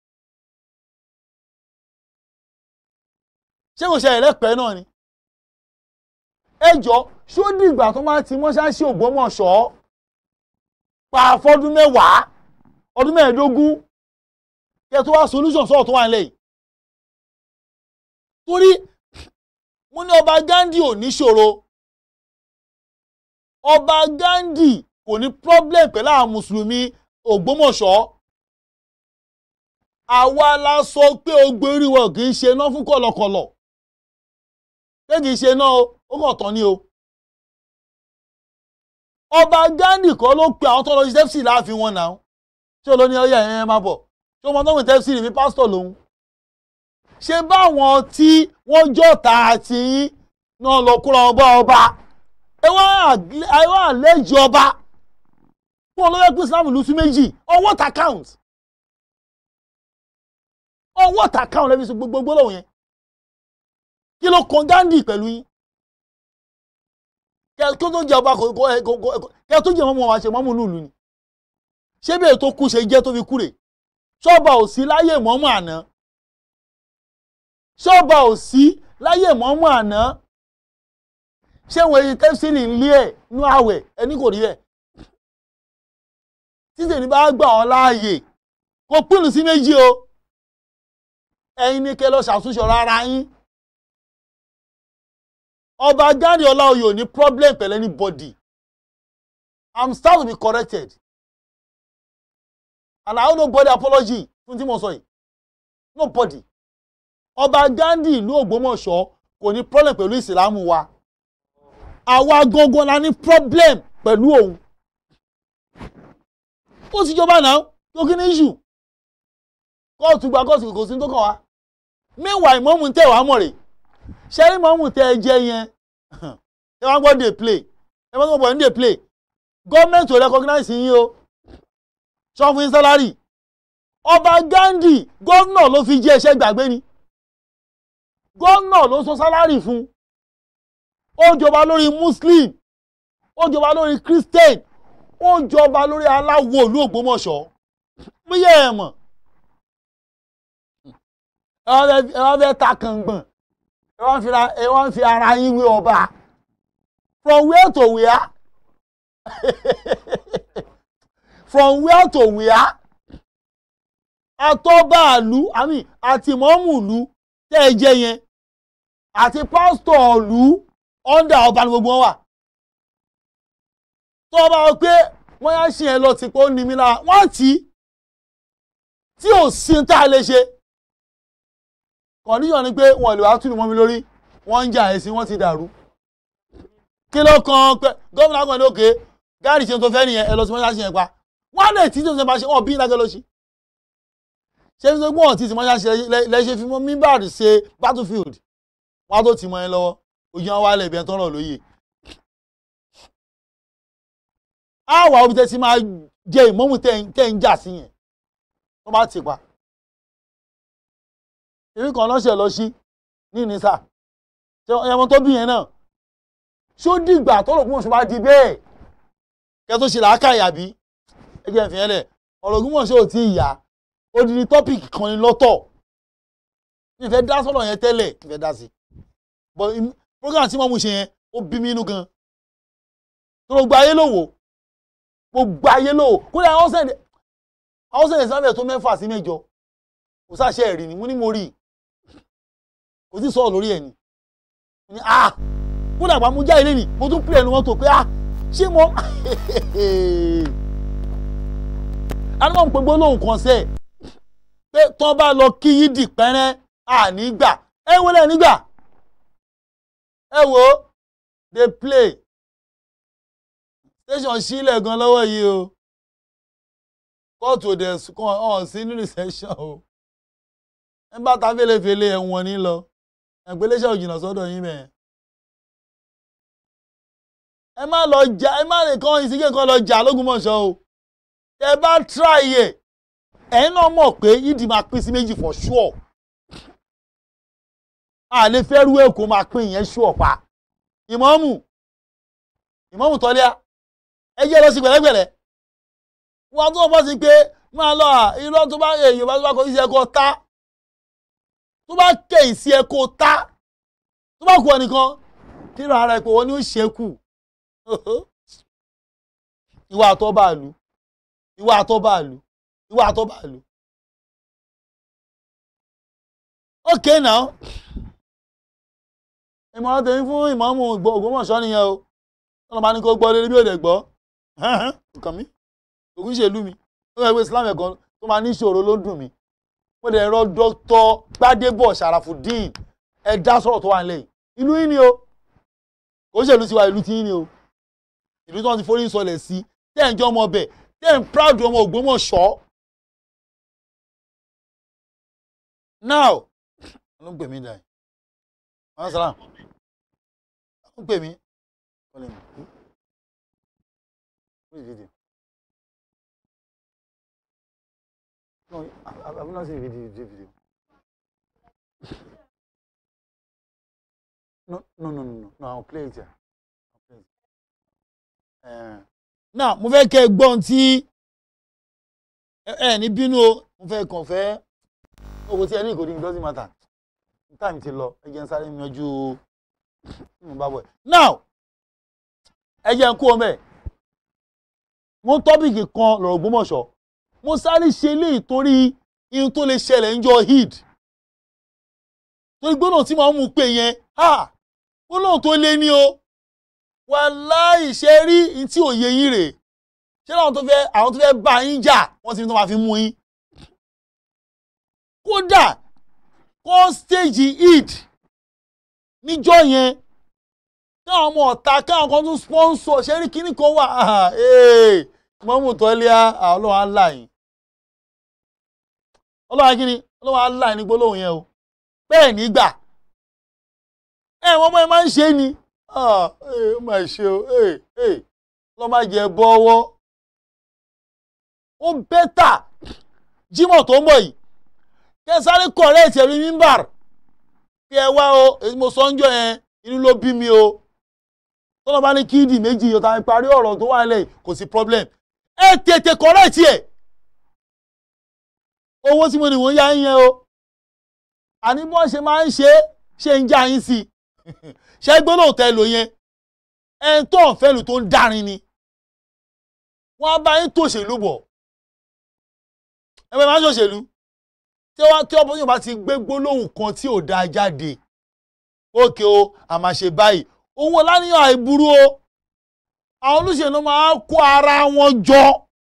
ṣé kò ṣe ẹ̀rẹ́pẹ́ náà ni ẹjọ́ ṣó dìgbà tó máa ti mọ́ṣáláṣí Ògbómọ̀ṣọ́ pa fọ́dún mẹ́wàá ọdún mẹ́ẹ̀ẹ́dógún kí ẹ tó wá solution sọ̀rọ̀ tó wà nílẹ̀ yìí torí mo ní ọba Gandhi ò ní ṣòro ọba Gandhi kò ní problem pẹ̀lú àwọn mùsùlùmí Ògbómọ̀ṣọ́ àwa la sọ pé ogbe orí wọn kì í ṣe iná fún kọ̀lọ̀kọ̀lọ̀ pé kì í ṣe iná o ó kàn tán ni o ọba Gandhi kọ́ ló pe àwọn tó lọ sí tẹ́fsì láàfin wọn náà ṣé o ló ní ọyà yẹn máa bọ̀ ṣé o mọ tó ń tẹ́fsì rí mi pásítọ̀ lòun ṣé báwọn tí wọ́n jọ̀ta àti yín náà lọ kúra ọba ọba ẹ wá àlejò ọba fún olóyè pín Islam ìlú sí méjì on what account on what account lẹ́bi sí gbogbo gbólóhùn yẹn kí ló kan Gandhi pẹ̀lú yín kí tó jẹ ọba kí tó jẹ mọ́mọ́ wa ṣe mọ́mọ́ nílùú ni ṣé bẹ́ẹ̀ tó kú ṣe jẹ́ tó fi kúrè ṣọ́ọ̀bà ò sí láyé mọ́mọ́ àná ṣọ́ọ̀bà ò sí láyé mọ́mọ́ àná ṣé wọn èyí tẹ́sílì ń lé ẹ̀ nú àwẹ̀ ẹni kò rí ẹ̀ títẹ̀ ní bá gbà ọ́ láàyè kó pínu sí méjì o ẹ̀yin ní kẹ́ lọ ṣàtúnṣe ọ̀rọ̀ ara yín ọba Gandhi Ọláoyè ò ní problem pẹ̀lú anybody i'm start to be corrected and i owe nobody apology fún tí mo sọ yìí nobody ọba Gandhi ìlú Ògbómọ̀ṣọ́ kò ní problem pẹ̀lú ìsìlámù wa àwa gangan la ní problem pẹ̀lú òun ó ti jọba náà tó kí ní issue kóòtù gba kóòtù kò sí tó kàn wá meanwhile ìmọ̀mù tẹ̀ wá mọ̀ rè ṣẹ́rí ìmọ̀mù tẹ̀ ẹ jẹ́ yẹn ẹ wá gbọ́ dey play ẹ wá gbọ́ dey play gọ́ọ̀mẹ̀ntì ò recognize yín o sọ fún yín sálárì ọba Gandhi gómìnà ló fi jẹ́ iṣẹ́ gbàgbé ni gómìnà ló sọ sálárì fún ó jọba lórí muslim ó jọba lórí christian ó jọba lórí aláwo ìlú Ògbómọ̀ṣọ́ bóyá ẹ mọ̀ ẹ wá fẹ́ ta kàngbọ̀n ẹ wá ń fi ara yín wé ọba from where to where from where to where atọ́bàálù àmì àti mọ́mùlù tẹ́ ẹ jẹ yẹn àti pásítọ̀ ọ̀lú ọ̀ndà ọba ni gbogbo wọn wà tó bá wọ pé wọ́n yá ṣe yẹn lọ sí pé ó ní mi lára wọ́n tì í tí ò sí tá a lè ṣe kọ̀ndíṣọ̀n ni pé wọ́n lè wá túnú mọ́ mi lórí wọ́n ń jà ẹ̀sìn wọ́n ti dàrú kí ló kan pé gómìnà kan ní òkè gáàdì ṣe tó fẹ́ nìyẹn ẹ lọ sí mọ́ṣáláṣí yẹn pa wọ́n lè tí tó ṣe máa ṣe wọ́n bí ìdájọ́ lọ sí ṣé fi ṣe pé wọ́n ti ti mọ́ṣáláṣí lẹ́ṣẹ̀ fi mọ́ mímbàdì ṣe battlefield wọ́n tó ti mọ́ ẹ lọ́wọ́ ojú wọn wálẹ̀ ibi ẹ̀ tọ́rọ̀ lóye á wà omi tẹ́ ti máa jẹ ìmọ̀mù tẹ́ ń jà sí yẹn tó bá ti pa èmi kan lọ́sẹ̀ lọ sí ní ìnísà ẹ̀wọ̀n tó bí yẹn náà ṣó dìgbà tọ́rọ̀ Ògbómọ̀ṣọ́ bá di bẹ́ẹ̀ kẹ́ tó ṣe làákàyà bí ẹ jẹ́ ìfìyẹn lẹ̀ ọ̀rọ̀ Ògbómọ̀ṣọ́ ò tí ì yá odidi tọ́pìkì kan ni lọ́tọ̀ mi fẹ́ dá sọ́rọ̀ yẹn tẹ́lẹ̀ mi fẹ́ dá sí but program tí wọ́n mú ṣe yẹn ó bí mi inú gan tó gbogbo ayé ló wò gbogbo ayé ló wò kódà àwọn sẹ̀dẹ̀ àwọn sẹ̀dẹ̀ sábẹ̀ tó mẹ́fà sí mẹ́jọ kò sáṣẹ ẹ̀rí ni mo ní mo rí kò sí sọ̀rọ̀ lórí ẹ̀ ni ní ah kódà àgbà mo já ilé ni mo tún pè ẹnu wọn tó pé ah ṣé mo anumọ̀ ń pe gbólóhùn kan sẹ́ẹ̀ pé tán bá lọ kí yídì pẹ́rẹ́ àní gbà ẹ wo lẹ́ nígbà ẹ wo dey play station sílẹ̀ gan lọ́wọ́ yìí o kóòtù òde kan hàn sí nínú session o ẹ bá ta fẹ́lẹ́fẹ́lẹ́ ẹ̀wọ̀n ní lọ ẹ̀gbẹ́lẹ́sẹ̀ òjìnà sọ́dọ̀ yín bẹ́ẹ̀. ẹ má lọ jà ẹ má lè kàn ìsìnkè kan lọ jà lógúnmọ̀ṣọ́ o tẹ bá try ẹ̀ ẹ̀yin náà mọ̀ pé yídì máa pín sí méjì for sure a lè fẹ́ rú èkó máa pín ìyẹn sure pa ìmọ̀ọ́mù ìmọ̀ọ́mù tọ́lẹ́à ẹ jẹ́ lọ sí gbẹ̀lẹ́gbẹ̀lẹ́ wọn tó bọ́ sí pé máa lọ à irọ́ tó bá èèyàn bá tó bá kọ sí ẹ̀kọ́ ta tó bá kẹ̀yìn sí ẹ̀kọ́ ta tó bá kú ọ nìkan kíra ara ẹ̀ pé wọ́n ní ó ṣẹ́kù ìwà àtọ́bàlù ìwà àtọ́bàlù ìwà àtọ́bàlù. okay now ìmọ̀ràn tèmi fún ìmọ̀ọ́mù Ògbómọ̀ṣọ́ nìyẹn o tọ́lọ́ máa ní kó gbọ́ lórí bí òde gbọ́ nǹkan mi ògùn ṣèlú mi ó yẹ pé Islam ẹ̀kan tó máa ní ìṣòro ló dùn mí mo dẹ̀ rọ dr Gbádébọ̀ Sharafudeen ẹ dá sọ̀rọ̀ tó wà nílẹ̀ yìí ìlú yìí ni o kò ṣèlú tiwa ìlú tí yìí ni o ìlú tí wọ́n ti forí sọlẹ̀ sí tẹ́ ẹ̀ ń jẹ́ ọmọ ọbẹ̀ tẹ́ ẹ̀ ń proud ọmọ Ògbómọ̀ṣọ́ now ló ń pè mí dà yìí wọ́n sara ló ń pè mí wọ́n lè mú wọ́n lè dìde. No, I, I, I will not say video, video, video. No, no, no, no, no, no, I'll play it here. I'll play it. Uh, now, mo fẹ́ kẹ́ ẹ gbọ́n tí ẹ ẹ ní bínú o, mo fẹ́ kàn fẹ́ owó tí ẹ ní ìkòdì it doesn't matter. Time ti lọ, ẹ jẹ́ n sáré yanjú mo bá bọ̀ ẹ̀. Now, ẹ jẹ́ n kú ọmọ ẹ̀. Mo tọ́pìkì kan lọ̀rọ̀ Ògbómọ̀ṣọ́ mo sáré ṣe eléyìí torí ihun tó lè ṣẹlẹ̀ ń jọ hid torí gbọ́dọ̀ tí màá mú pé yẹn ha gbọ́dọ̀ tó lé ní o wàláhì ṣe rí ihun tí òye yín rèé ṣé àwọn tó fẹ́ àwọn tó fẹ́ bá yín jà wọ́n ti ní tó máa fi mú yín kódà kọ́ stage hid níjọ́ yẹn káwọn ọmọ ọ̀tá káwọn kan tún sponsor ṣe rí kíní kan wà mọ́mú tọ́lẹ́à ọlọ́run á là yín ọlọ́run kí ni ọlọ́run á là yín ní gbólóhùn yẹn o bẹ́ẹ̀ nígbà ẹ wọ́n mọ́ ẹ máa ń ṣe ni ó máa ṣe o lọ́ máa jẹ bọ́wọ́ ó bẹ́tà jímọ̀ tó ń bọ̀ yìí kẹ sáré correct ẹ̀rí mímbàr kí ẹ wá o èyí mo sọ ń jọ yẹn inú ló bí mi o tọ́lọ́ bá ní kíndì méjì yóò ta parí ọ̀rọ̀ tó wà lẹ́yìn kò sí problem ẹ tètè correct ẹ̀ owó tí mo ní wọ́n yá ń yẹn o àní bí wọ́n ṣe máa ń ṣe ṣe ń já yín sí i ṣe gbólóhùn tẹ lò yẹn ẹni tó ń fẹ́lù tó ń dárin ni wọ́n á bá yín tòṣèlú bọ̀ ẹ bẹ́ẹ̀ máa ń ṣòṣèlú tí wọ́n tí ọ̀pọ̀ yóò bá ti gbé gbólóhùn kan tí ò dáa jáde ókè o a máa ṣe báyìí owó láníyàn àìburú o àwọn olóṣèlú máa kó ara wọn jọ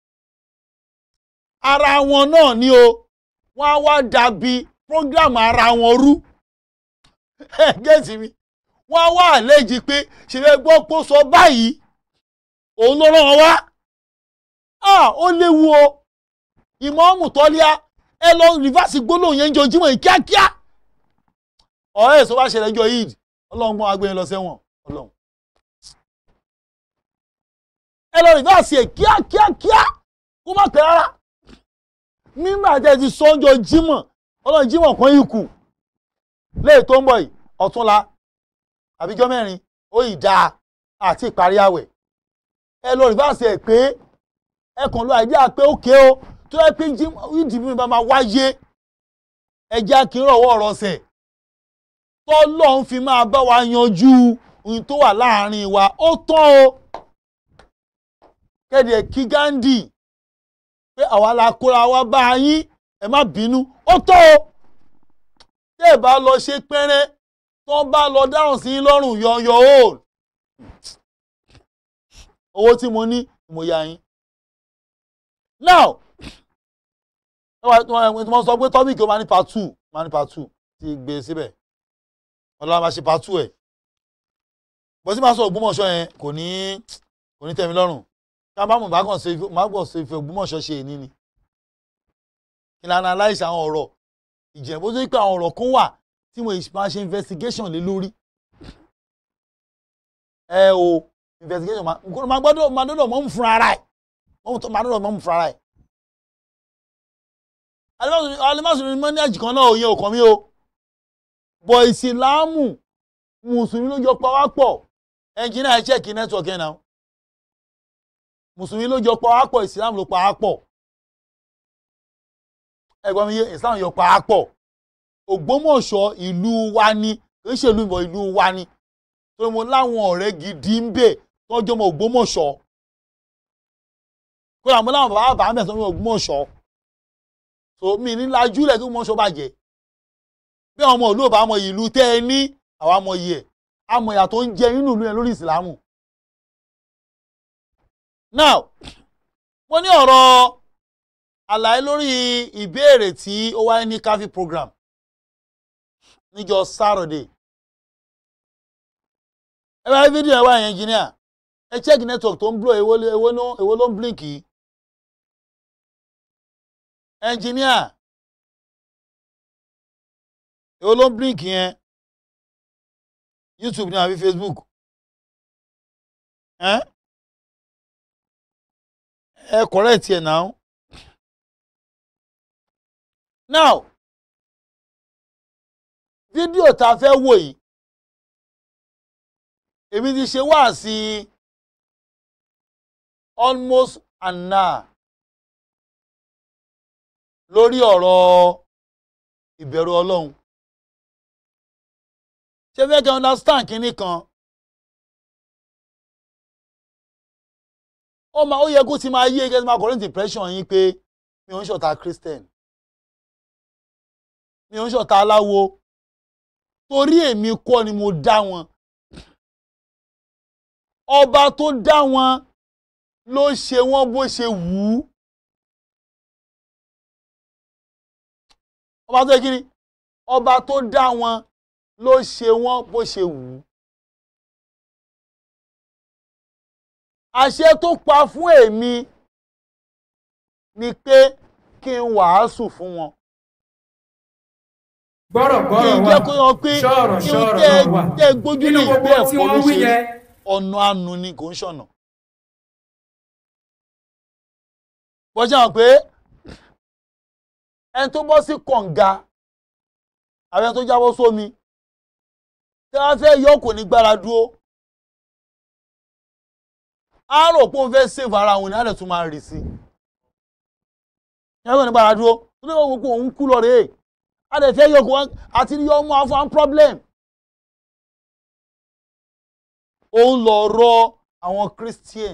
ara wọn náà ni o wọ́n á wá dàbí program ara wọn rú gẹ́ẹ̀tì mi wọ́n á wá àlejò pé ṣèlè gbọ́ pé ó sọ báyìí òun ló rán wọn wá ó léwu o ìmọ̀ọ́mù tọ́líà ẹ lọ rìfásì gbólóhùn yẹn ń jojúmọ́ yìí kíákíá ọ̀rẹ́ èso bá ṣẹlẹ̀ jọ yìí ọlọ́run gbọ́n agbẹ́yẹn lọ sẹ́wọ̀n ọlọ́run ẹ lọ rìfásì ẹ̀ kíákíákíá kó má pẹ́ rárá nígbà tí ẹ ti sọ́njọ jímọ̀ ọlọ́run jímọ̀ kan yìí kù léè tó ń bọ̀ yìí ọ̀túnla àbíjọ́ mẹ́rin ó yìí dáa àti ìparí àwẹ̀ ẹ lọ rìfásì ẹ̀ pé ẹ kàn lọ àìdíà pé ó ké o tó yẹ pé ìdìbò bá máa wáyé ẹ jẹ́ kí n rọ̀wọ́ ọ̀rọ̀ sẹ̀ tọ́lọ́run fi máa bá wa yanjú ohun tó wà láàrin wa ó tán o kéde kí Gandhi pé àwa la kóra wa bá yín ẹ má bínú ó tán o tẹ́ ẹ bá lọ ṣe pẹ́rẹ́ tó bá lọ dáhùn sí lọ́rùn yọ̀ọ̀yọ̀ o owó tí mo ní mo yá yín now wọ́n sọ pé tọ́bìkì ó máa ní part two máa ní part two ti gbé síbẹ̀ ọlọ́run máa ṣe part two ẹ̀ bó sì máa sọ Ògbómọ̀ṣọ́ yẹn kò ní kò ní tẹ́mi lọ́rùn ká bá mọ̀ bá kàn ṣe má gbọ́ ṣe ìfẹ́ Ògbómọ̀ṣọ́ ṣe èní ni ìlànà aláìsí àwọn ọ̀rọ̀ ìjẹ́ bó ṣe pé àwọn ọ̀rọ̀ kan wà tí mo máa ṣe investigation lé lórí ẹ o investigation máa nǹkan máa gbọ́dọ̀ máa dọ́dọ̀ mọ́ mú fúnra ara ẹ̀ mọ́ tó máa dọ́dọ̀ mọ́ mú fúnra ara ẹ̀. alimásùn ní mọ́níàjì kan náà òye òkàn mi o bọ̀ ìsìláàmù mùsùlùmí ló jọ pa wá pọ̀ ẹnjìnà ẹ̀ chẹ́ẹ̀kì nẹ́tíwọ̀kì ẹ̀ náà mùsùlùmí ló jọ pa wá pọ̀ ìsìláàmù ló pa wá pọ̀ ẹ̀gbọ́n mi yé ìsìláàmù yọ pa wá pọ̀ Ògbómọ̀ṣọ́ ìlú wa ni kì í ṣe ìlú ìbọn ìlú wa ni torí mo láwọn ọ̀rẹ́ gidi ń bẹ tọ́jú ọmọ Ògbómọ̀ṣọ́ kódà mo láwọn bàbá bàbá mẹ́sàn-án ní Ògbómọ̀ṣọ́ so mi ní lajúlẹ̀ kí Ògbómọ̀ṣọ́ bàjẹ́ bí àwọn ọmọ ìlú ò bá mọ ìlú tẹ́ ẹ ní àwa mọ iye ẹ̀ àmọ̀ ìyà tó ń jẹ nínú ìlú yẹn lórí ìsìlámù. now mo ní ọ̀rọ̀ àlàyé lórí ìbéèrè tí ó wáyé ní káfí program níjọ́ Saturday ẹ bá rí fídíò ẹ wá yẹn engineer ẹ check network tó ń blow èwo ló- èwo ló- èwo ló ń blink yìí engineer èwo ló ń blink yẹn YouTube ní àbí Facebook ẹ ẹ correct yẹn now now fídíò tá a fẹ́ wò yìí èmi ti ṣe wá sí almost an hour lórí ọ̀rọ̀ ìbẹ̀rù ọlọ́run ṣé fẹ́ kí understand kínní kan ó máa ó yẹ kó ti máa yé kí ẹ ti máa correct impression yín pé mi ò ń ṣọ̀tá Christian mi ò ń ṣọ̀tá aláwo torí èmi kọ́ ni mo dá wọn ọba tó dá wọn ló ṣe wọn bó ṣe wù ú ọba tó yẹ kí ni ọba tó dá wọn ló ṣe wọn bó ṣe wù ú àṣẹ tó pa fún èmi ni pé kí n wàásù fún wọn gbọ́rọ̀ kí gbọ́rọ̀ n wà jẹ́ kó yọ pé ṣọ́ọ̀rọ̀ kí n ṣọ́ọ̀rọ̀ tẹ́ náà wà tẹ́ gbójú nínú ní gbogbo ìgbẹ́ tí ẹ̀kọ́ ló wọ́n wí ṣe yẹn ọ̀nà àánú ni kò ń ṣọ̀nà. bọ́jà hàn pé ẹni tó bọ́ sí kànga àbí ẹni tó jábọ́ sómi tí wọ́n fẹ́ yọ kò ní gbára dúró á rò pé òun fẹ́ sèvù ara òun ní á lè tún máa rì sí i. ìyẹn kò ní gbára dúró tó ní wọ́n gbogbo òun kú lọ rèé á lè fẹ́ yọ kó wọn àti yọ ọmọ afọ́n problem. òun lọ rọ àwọn Christian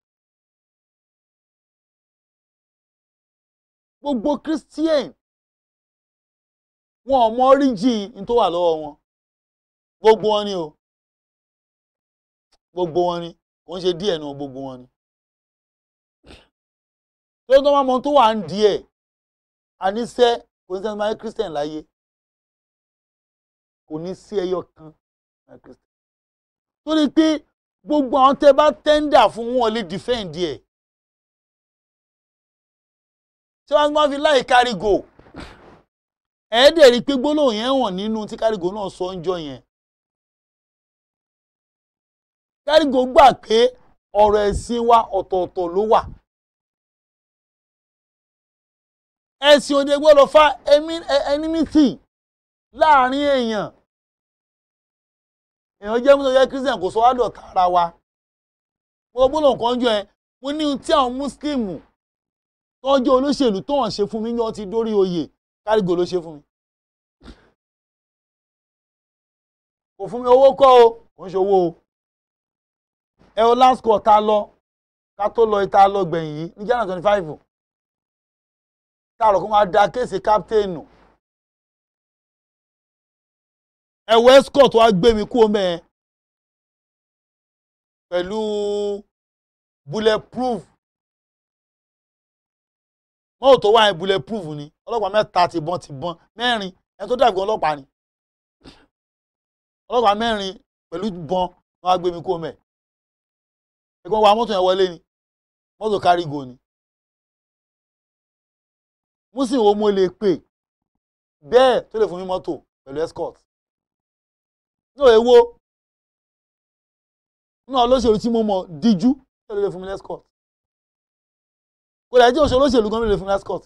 gbogbo Christian wọn ò mọ origin ní tó wà lọ́wọ́ wọn gbogbo wọn ni o gbogbo wọn ni kò ń ṣe díẹ̀ nu gbogbo wọn ni tó tó máa mọ tó wà ń díẹ̀ àníṣe kò ní sẹ́ni máa ń Christian láyé kò ní sí ẹyọ kan máa ń Christian torí pé gbogbo àwọn tẹ bá tẹ́ńdà fún wọn lè defend ẹ̀ tí wọ́n máa fi láì kárígò ẹ̀ẹ́dẹ̀ rí i pé gbólóhùn yẹn hàn nínú tí kárígò náà sọ ń jọ yẹn kárígò gbà pé ọ̀rọ̀ ẹ̀sìn wa ọ̀tọ̀ọ̀tọ̀ ló wà ẹ̀sìn òde gbọ́dọ̀ fa enmity láàrin èèyàn èèyàn jẹ́ mọ́tò jẹ́ christian kò sọ wá dọ̀tá ara wa mo gbọ́dọ̀ nǹkan jọ ẹ mo ní ohun tí àwọn mùsùlùmù tọ́jú olóṣèlú tó hàn ṣe fún mi ní wọ́n ti dórí oyè kárígò ló ṣe fún mi. kò fún mi owó kọ́ o kò ń ṣe owó o ẹ o last call ta lọ ká tó lọ ìta lọ gbẹ̀yìn yìí ní january twenty five táàrọ̀ kó máa da kéèsì káptéènù ẹ̀wọ̀ escort wá gbé mi kú omi ẹ̀ pẹ̀lú bulletproof mọ́tò tó wà ní bulletproof ni ọlọ́pàá mẹ́ta ti bọ́n ti bọ́n mẹ́rin ẹni tó dàgbé ọlọ́pàá ni ọlọ́pàá mẹ́rin pẹ̀lú bọ́n wọ́n á gbé mi kú omi ẹ̀ ẹ̀gbọ́n wa mọ́tò yẹn wọlé ni mọ́tò kárígò ni músìn wo mo lè pè bẹ́ẹ̀ tó lè fún mi mọ́tò pẹ̀lú escort ní òye wo náà olóṣèlú tí mo mọ̀ díjú ẹ ló lè fún mi lẹ́scọ̀t kò dẹ̀ jẹ́ òṣèlú olóṣèlú gan ló lè fún mi lẹ́scọ̀t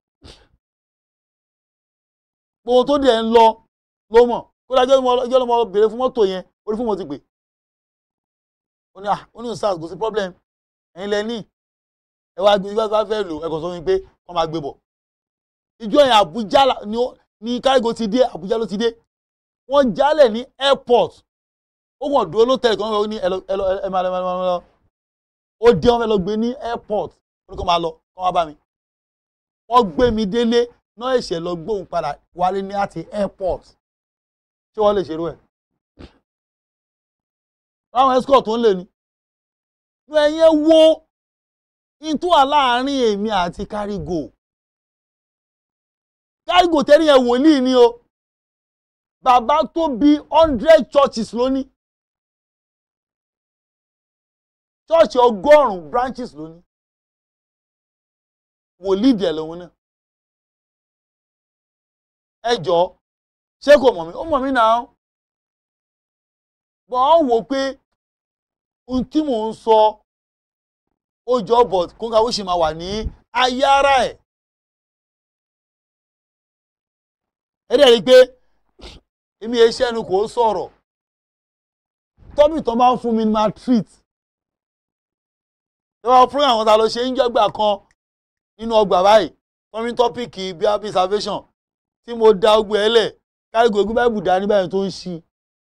gbogbo tó dẹ̀ ń lọ ló mọ̀ kó dájọ́ ìjọ́ ló mọ béèrè fún mọ́tò yẹn orí fún mo ti pè ó ní ah ó ní sars kò sí problem ẹ̀yin lẹ ní ẹ wá gbé bá fẹ́ lò ẹ̀kọ́ sọ fún mi pé wọ́n máa gbé bọ̀ ìjọ yẹn Àbújá ni ní kárígò ti dé Àbújá ló ti dé wọ́n jálẹ̀ ní airport ó wọ̀n dúró ló tẹ̀lé kan ó ní ẹ lọ ẹ lọ ẹ máa lọ ẹ máa lọ ó dé wọn fẹ́ lọ gbé ní airport ó ní kó máa lọ kó wá bá mi wọ́n gbé mi délé náà ẹ̀ṣẹ̀ lọ gbóhùn padà wálé ní àti airport tí wọ́n lè ṣerú ẹ̀ láwọn escort tó ń lè ní ní ẹ̀yẹ wo ìtú wà láàárín èmi àti kárígò kárígò tẹ́lẹ̀ yẹn wòlíì ni o bàbá tó bí hundred churches lónìí church ọgọ́rùn-ún branches lónìí wòlíì dẹ̀ lòun náà ẹ jọ ṣé kò mọ̀ mí ó mọ̀ mí náà bọ̀ ọ́n wò pé ohun tí mò ń sọ ó jọ bọ̀ kó ká ó sì máa wà ní ayé ara ẹ̀ ẹ dẹ̀ rí i pé èmi ẹ ṣẹ́nu kò sọ̀rọ̀ tọ́bì tó máa ń fún mi ní máa treat ìwà program àwọn ta ló ṣe ń jọ́gbà kan nínú ọgbà báyìí tọ́mí tọ́pìkì bí happy salvation tí mo da ogbó ẹ lẹ̀ kárígò egún báyìí bùdá ní báyìí tó ń ṣí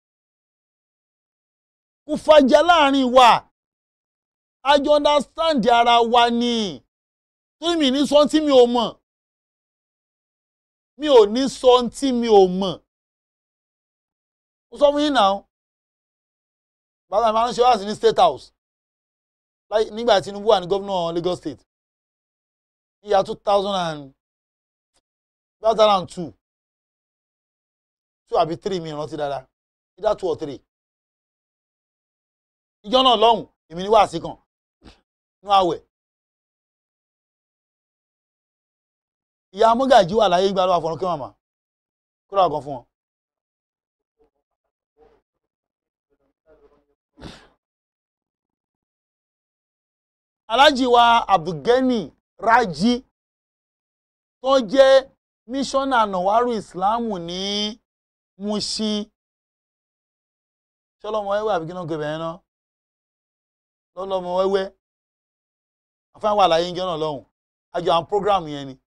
kò fàjà láàrin wa a jọ understand ara wa ni torí mi ní sọ tí mi ò mọ̀ mi ò ní sọ tí mi ò mọ̀ ó sọ fún yín náà bàbá mi máa ń ṣe wáàsí ní state house nígbà tí Tinubu wà ní gómìnà Lagos state ìyá two thousand and two thousand and two two àbí three mi rántí dáadáa either two or three ìjọ náà lọ́hùn èmi ní wáàsí kan nú àwẹ̀ ìyá amúgàjí wà láyé gbà lọ́wọ́ àfọ̀rọ̀kẹ́ màmá kó lọ́wọ́ kan fún wọn. alájí wa abdulgani raji tó jẹ́ mísọ́nà nàwárù ìsìláàmù ní Mushin ṣọlọmọ wẹ́wẹ́ àbí kíná gbẹbẹ yẹn náà lọlọmọ wẹ́wẹ́ afẹ́ wà láyé ń jẹ́ náà lọ́hùn àjọ àwọn program yẹn ni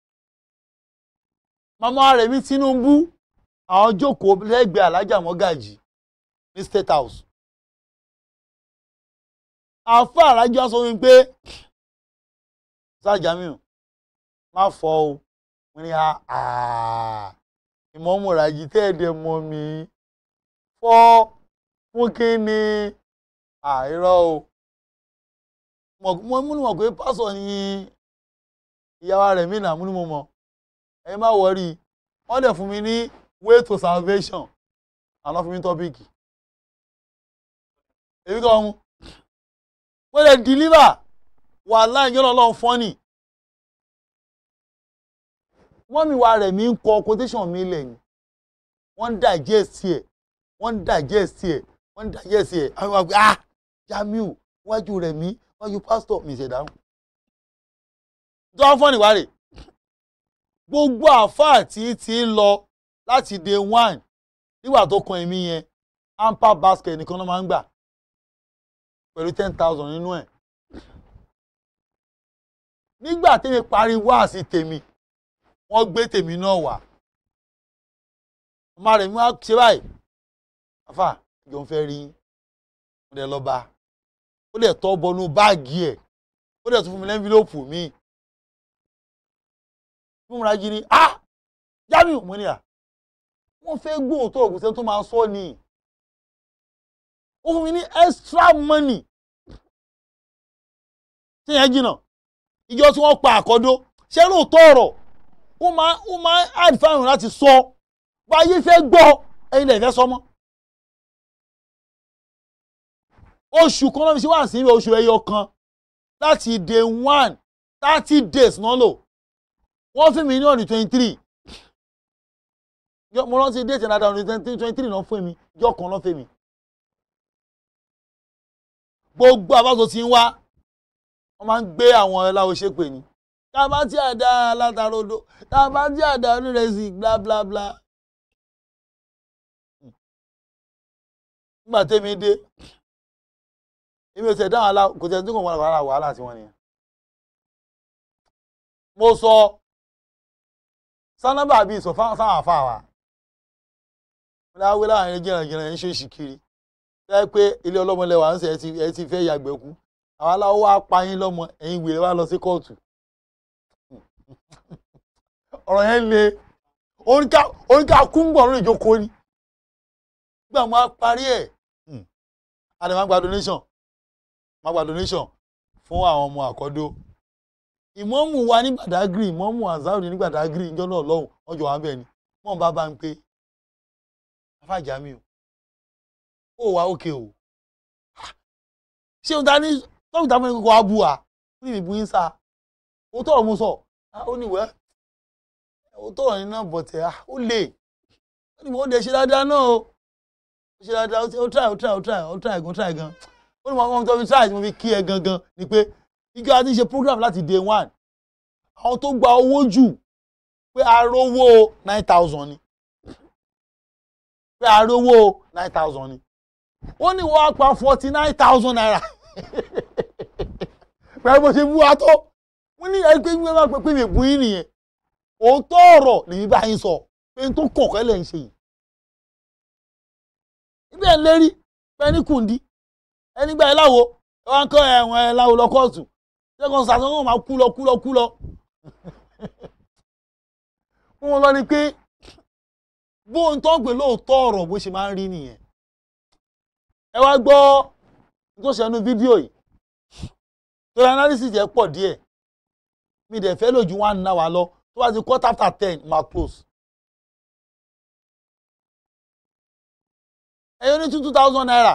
màmá rẹ̀ mi Tinubu àwọn jókòó lẹ́gbẹ̀ẹ́ alájà mọ́gàjì ní State House àfọ àrájọ sọ mi pé sájàmíù má fọ o mo ní ìmọ̀ọ́mùràjì tẹ́ẹ̀dẹ̀ mọ́ mi fọ́ fún kí ni àìrọ́ o mo múnú mọ̀ pé pásọ̀ ni ìyàwó rẹ̀ mí nà múnú mo mọ̀ ẹ má wọrí wọ́n dẹ̀ fún mi ní way to salvation àná fún mi tọ́pìkì èmi kọ́ ọ̀hún wọ́n lè deliver wàhálà ìjọba ọlọ́run fọ́nì wọ́n mi wá rẹ̀ mí ń kọ quotation mi lẹ́yìn wọ́n ń digest ẹ̀ wọ́n ń digest ẹ̀ wọ́n ń digest ẹ̀ àwọn àgbẹ̀ ah Jamiu wájú rẹ̀ mí wájú pastor mi ṣẹ̀dáhùn. jọ́n fọ́nì wá rè gbogbo àáfàá tí ti ń lọ láti day one nígbà tó kan èmi yẹn amper basket nìkan ló máa ń gbà pẹ̀lú ten thousand nínú ẹ̀. nígbà tẹ́mi parí wáàsí tèmi wọ́n gbé tèmi náà wá. ọmọ rẹ̀ mi wá ṣe báyìí. àfà ìjọ ń fẹ́ rí mo dẹ̀ lọ bá ó dẹ̀ tọ́ bọnú báàgì ẹ̀ ó dẹ̀ tún fún mi lẹ́ńfílọ́pù mi. bí mo ra jí ni ah Jamiu mo ní à wọ́n fẹ́ gbóòótọ́ ògùnṣẹ́ tó máa sọ ni ó fún mi ní extra money tí yẹn jìnnà ìjọ tí wọ́n pa àkọ́dó ṣé lóòótọ́ ọ̀rọ̀ ó máa ó máa add fáwọn láti sọ báyé fẹ́ gbọ́ ẹ̀yin lè fẹ́ sọ mọ́ oṣù kan náà fi ṣe wá sí oṣù ẹyọ kan láti day one thirty days náà lò wọ́n fún mi ní ọ̀nì twenty three mo rántí déètì náà dáhùn twenty three náà fún mi ìjọ kan náà fún mi gbogbo àbáṣọ tí ń wá wọ́n máa ń gbé àwọn ẹláwo ṣépè ní tá a bá tí a dá alátarodo tá a bá tí a dá onírẹsì bla bla bla. nígbà tẹ́mi dé èmi ò tẹ̀ dáhùn alá kò tẹ̀ tí kò wọ́n wàhálà wàhálà tí wọ́n nìyẹn. mo sọ sánábà bíi sọ fáwọn àfa wa wọ́n dáwé láàrin jìnnàjìnnà ẹ̀ ń ṣe òṣìkiri fẹ́ pé ilé ọlọ́mọlẹ̀ wà ń sẹ̀ ẹ ti fẹ́ yàgbẹ́ kú àwọn aláwọ̀ wá pa yín lọ́mọ ẹ̀yin wèrè wá lọ sí kóòtù ọ̀rọ̀ yẹn le oníkà kúngbọ̀n lórí ìjókòó ni gbà máa parí ẹ̀ àdè máa gba donation máa gba donation fún àwọn ọmọ àkọ́dó ìmọ̀ọ́mù wa ní Badagry ìmọ̀ọ́mù azari ní Badagry ìjọ náà lọ́hùn ọjọ́ wa bẹ́ẹ̀ ni mọ̀ bá bá ń pé afájà mi o ó wà ókè o ṣé o ta ní tọ́wọ́ ìta fún ẹ̀kọ́ abu wa ó ní ìbú yín sá o tọrọ mo sọ ó ní wẹ́ o tọrọ ní náà bọ̀tẹ̀ ó lè ó ní mo lè ṣe dáadáa náà o ó ṣe dáadáa ó try ó try ó try ó try gan try gan ó ní mo àwọn tó fi try tí mo fi kí ẹ gangan ni pé igi àti ṣe program láti day one àwọn tó gba owó jù pé arówó nine thousand ni pé arówó nine thousand ni ó ní wọ́n á pa forty nine thousand naira pẹ̀lú bó ṣe bú wa tó wọ́n ní ẹgbẹ́ gbé wá pé mi bú yín nìyẹn òótọ́ ọ̀rọ̀ lèmi bá yín sọ pé n tó kọ̀ọ̀kẹ́ lẹ̀ ń ṣe yìí. ibẹ̀ ń lérí pé ní kùndí ẹni gbà ẹ láwo ẹ wá ń kọ́ ẹ̀wọ̀n ẹ láwo lọ kóòtù ṣẹ́gun sàtún wọn máa kú lọ kú lọ kú lọ. wọ́n lọ ni pé bó ń tọ́ pé lóòótọ́ ọ̀rọ̀ bó ṣe máa ń rí nìyẹn. ẹ wá gbọ́ tó ṣẹnu fídíò yìí torí analysis yẹn pọ̀ díẹ̀ mi dẹ̀ fẹ́ lò ju one hour lọ tó bá ti quarter after ten ma close. ẹyọ ní two two thousand naira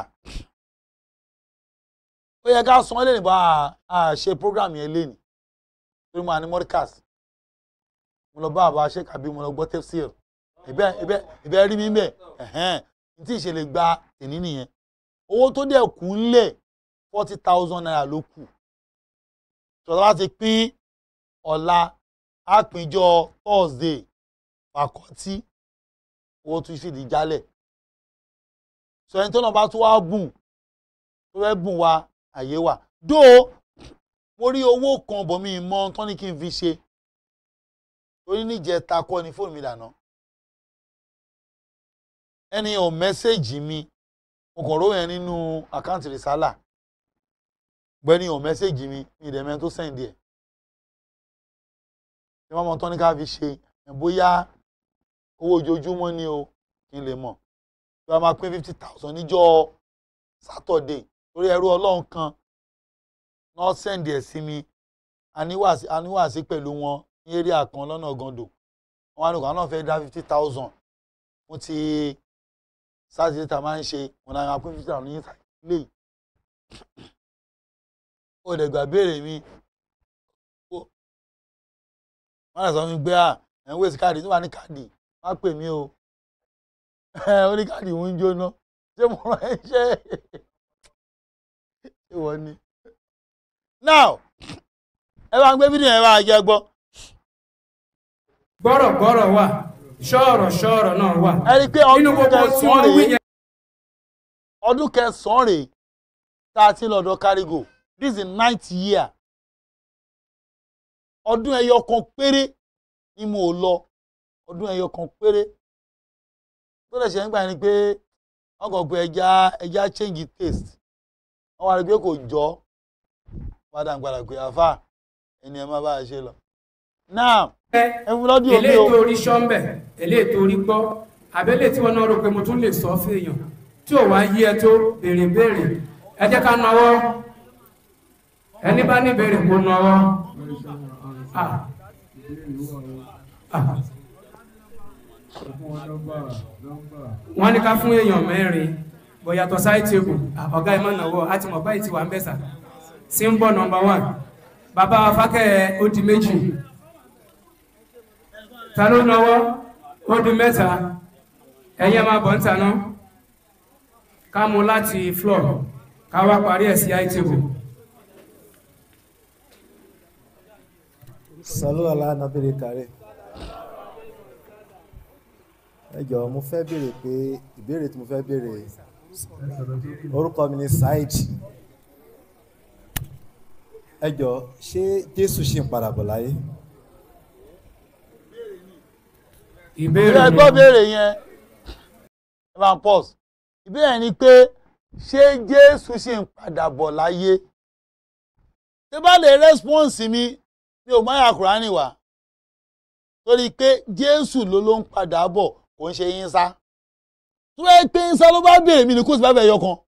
ó yẹ ká san lẹ́nu bá a ṣe program yẹn lẹ́nu torí mo à ní mọ́ríkàs mo lọ bá àbá ṣe kàbí mo lọ gbọ́ tẹ́síl ìbẹ́ ìbẹ́ ìbẹ́ rí mi bẹ́ẹ̀ ẹ̀hẹ́n ní tí ìṣẹ̀lẹ̀ gba tèmi nìyẹn owó tó dẹ̀ kú ńlẹ̀ forty thousand naira ló kù tọ́lá bá ti pín ọ̀la àpéjọ thursday fàkọ́tì owó tún sì di jálẹ̀ sọ ẹni tó náà bá tún wá bùn tó fẹ́ bùn wa àyè wà dó mo rí owó kan bọ̀ mí mọ́ tán ní kí n fi ṣe torí níjẹta kọ́ ni fóònù mi dànù ẹni ò mẹ́sẹ̀gì mi mo kàn rówó yẹn nínú àkáǹtì rìsálà gbẹ́ni ò mẹ́sẹ̀gì mi ní ìdẹ̀mẹ́ tó sẹ́ǹdì ẹ̀ ṣé wọ́n mọ tán ní ká fi ṣe bóyá owó ojoojúmọ́ ni o kí n lè mọ̀ bí wọ́n máa pín fifty thousand níjọ́ sátọ̀dé lórí ẹrú ọlọ́run kan náà sẹ́ǹdì ẹ̀ sí mi aníwàásí pẹ̀lú wọn ní area kan lọ́nà gando wọn á ní kàn náà fẹ́ dá fifty thousand mo ti sátidé tá a máa ń ṣe wọn náà máa pín fifty thousand ní ilé yìí ó lè gbà béèrè mi wọ́n lè sọ fún mi pé à ẹ̀ ń wéṣí káàdì níwà ní káàdì má pè mí o ó ní káàdì òun ń jóná ṣé mo rán ẹ ṣe ṣé wọ́n ní. now ẹ bá ń gbé fídíò yẹn bá jẹ gbọ́. gbọ́rọ̀gbọ́rọ̀ wà ṣọ́ọ̀rọ̀ ṣọ́ọ̀rọ̀ náà wà. ẹ rí i pé nínú ọdún gbogbo tí kẹsàn-án wọ́n wí rèé yẹn. ọdún kẹsàn-án rèé tá a ti lọ́dọ̀ kárígò this is the ninth year ọdún ẹyọ kan péré ni mo lọ ọdún ẹyọ kan péré tó lè ṣe ń gbà ní pé wọ́n kàn pé ẹja ẹja change taste wọ́n wá rí i pé kò jọ padà ń padà pé àfà ẹni ẹ má bá a ṣe lọ. now ẹ fún lọ́dún omi eléyìí o tó rí sọ́ńbẹ̀ eléyìí tó rí gbọ́ àbẹ́lẹ̀ tí wọ́n náà rò pé mo tún lè sọ fún èèyàn tí ò wá yí ẹ tó béèrè béèrè ẹ jẹ́ ká nawọ́ ẹni bá ní béèrè kó nawọ́. Ah. Ah. wọ́n ní ká fún èèyàn mẹ́rin bóyá tó sáì tèbù ọ̀gá ẹ̀ máa náwó àti mọ̀ báyìí ti wà ń bẹ̀sà símbọ̀ nọmba one bàbá afákẹ́ ó di méjì ta ló náwó ó di mẹ́ta ẹ̀yẹ́ máa bọ̀ ń tanná ká mú láti floor ká wá parí ẹ̀ sí àìtìbù. Sallu ala nabiri kare. Ẹ jọ̀ọ́ mo fẹ́ béèrè pé ìbéèrè tí mo fẹ́ béèrè orúkọ mi ni Saheed. Ẹ jọ̀ọ́ ṣé Jésù ṣì ń padà bọ̀ láyé? ìbéèrè ẹ gbọ́ béèrè yẹn evan pause ìbéèrè ni pé ṣé jésù ṣì ń padà bọ̀ láyé tí bá lè rẹ́spọ́ǹsì mi mi ò máa yà kúránì wá torí pé jésù ló ló ń padà bọ̀ kò ń ṣe yín sá tó yẹ pé yín sá ló bá béèrè mi ní kó sì bá bẹ̀ yọ kan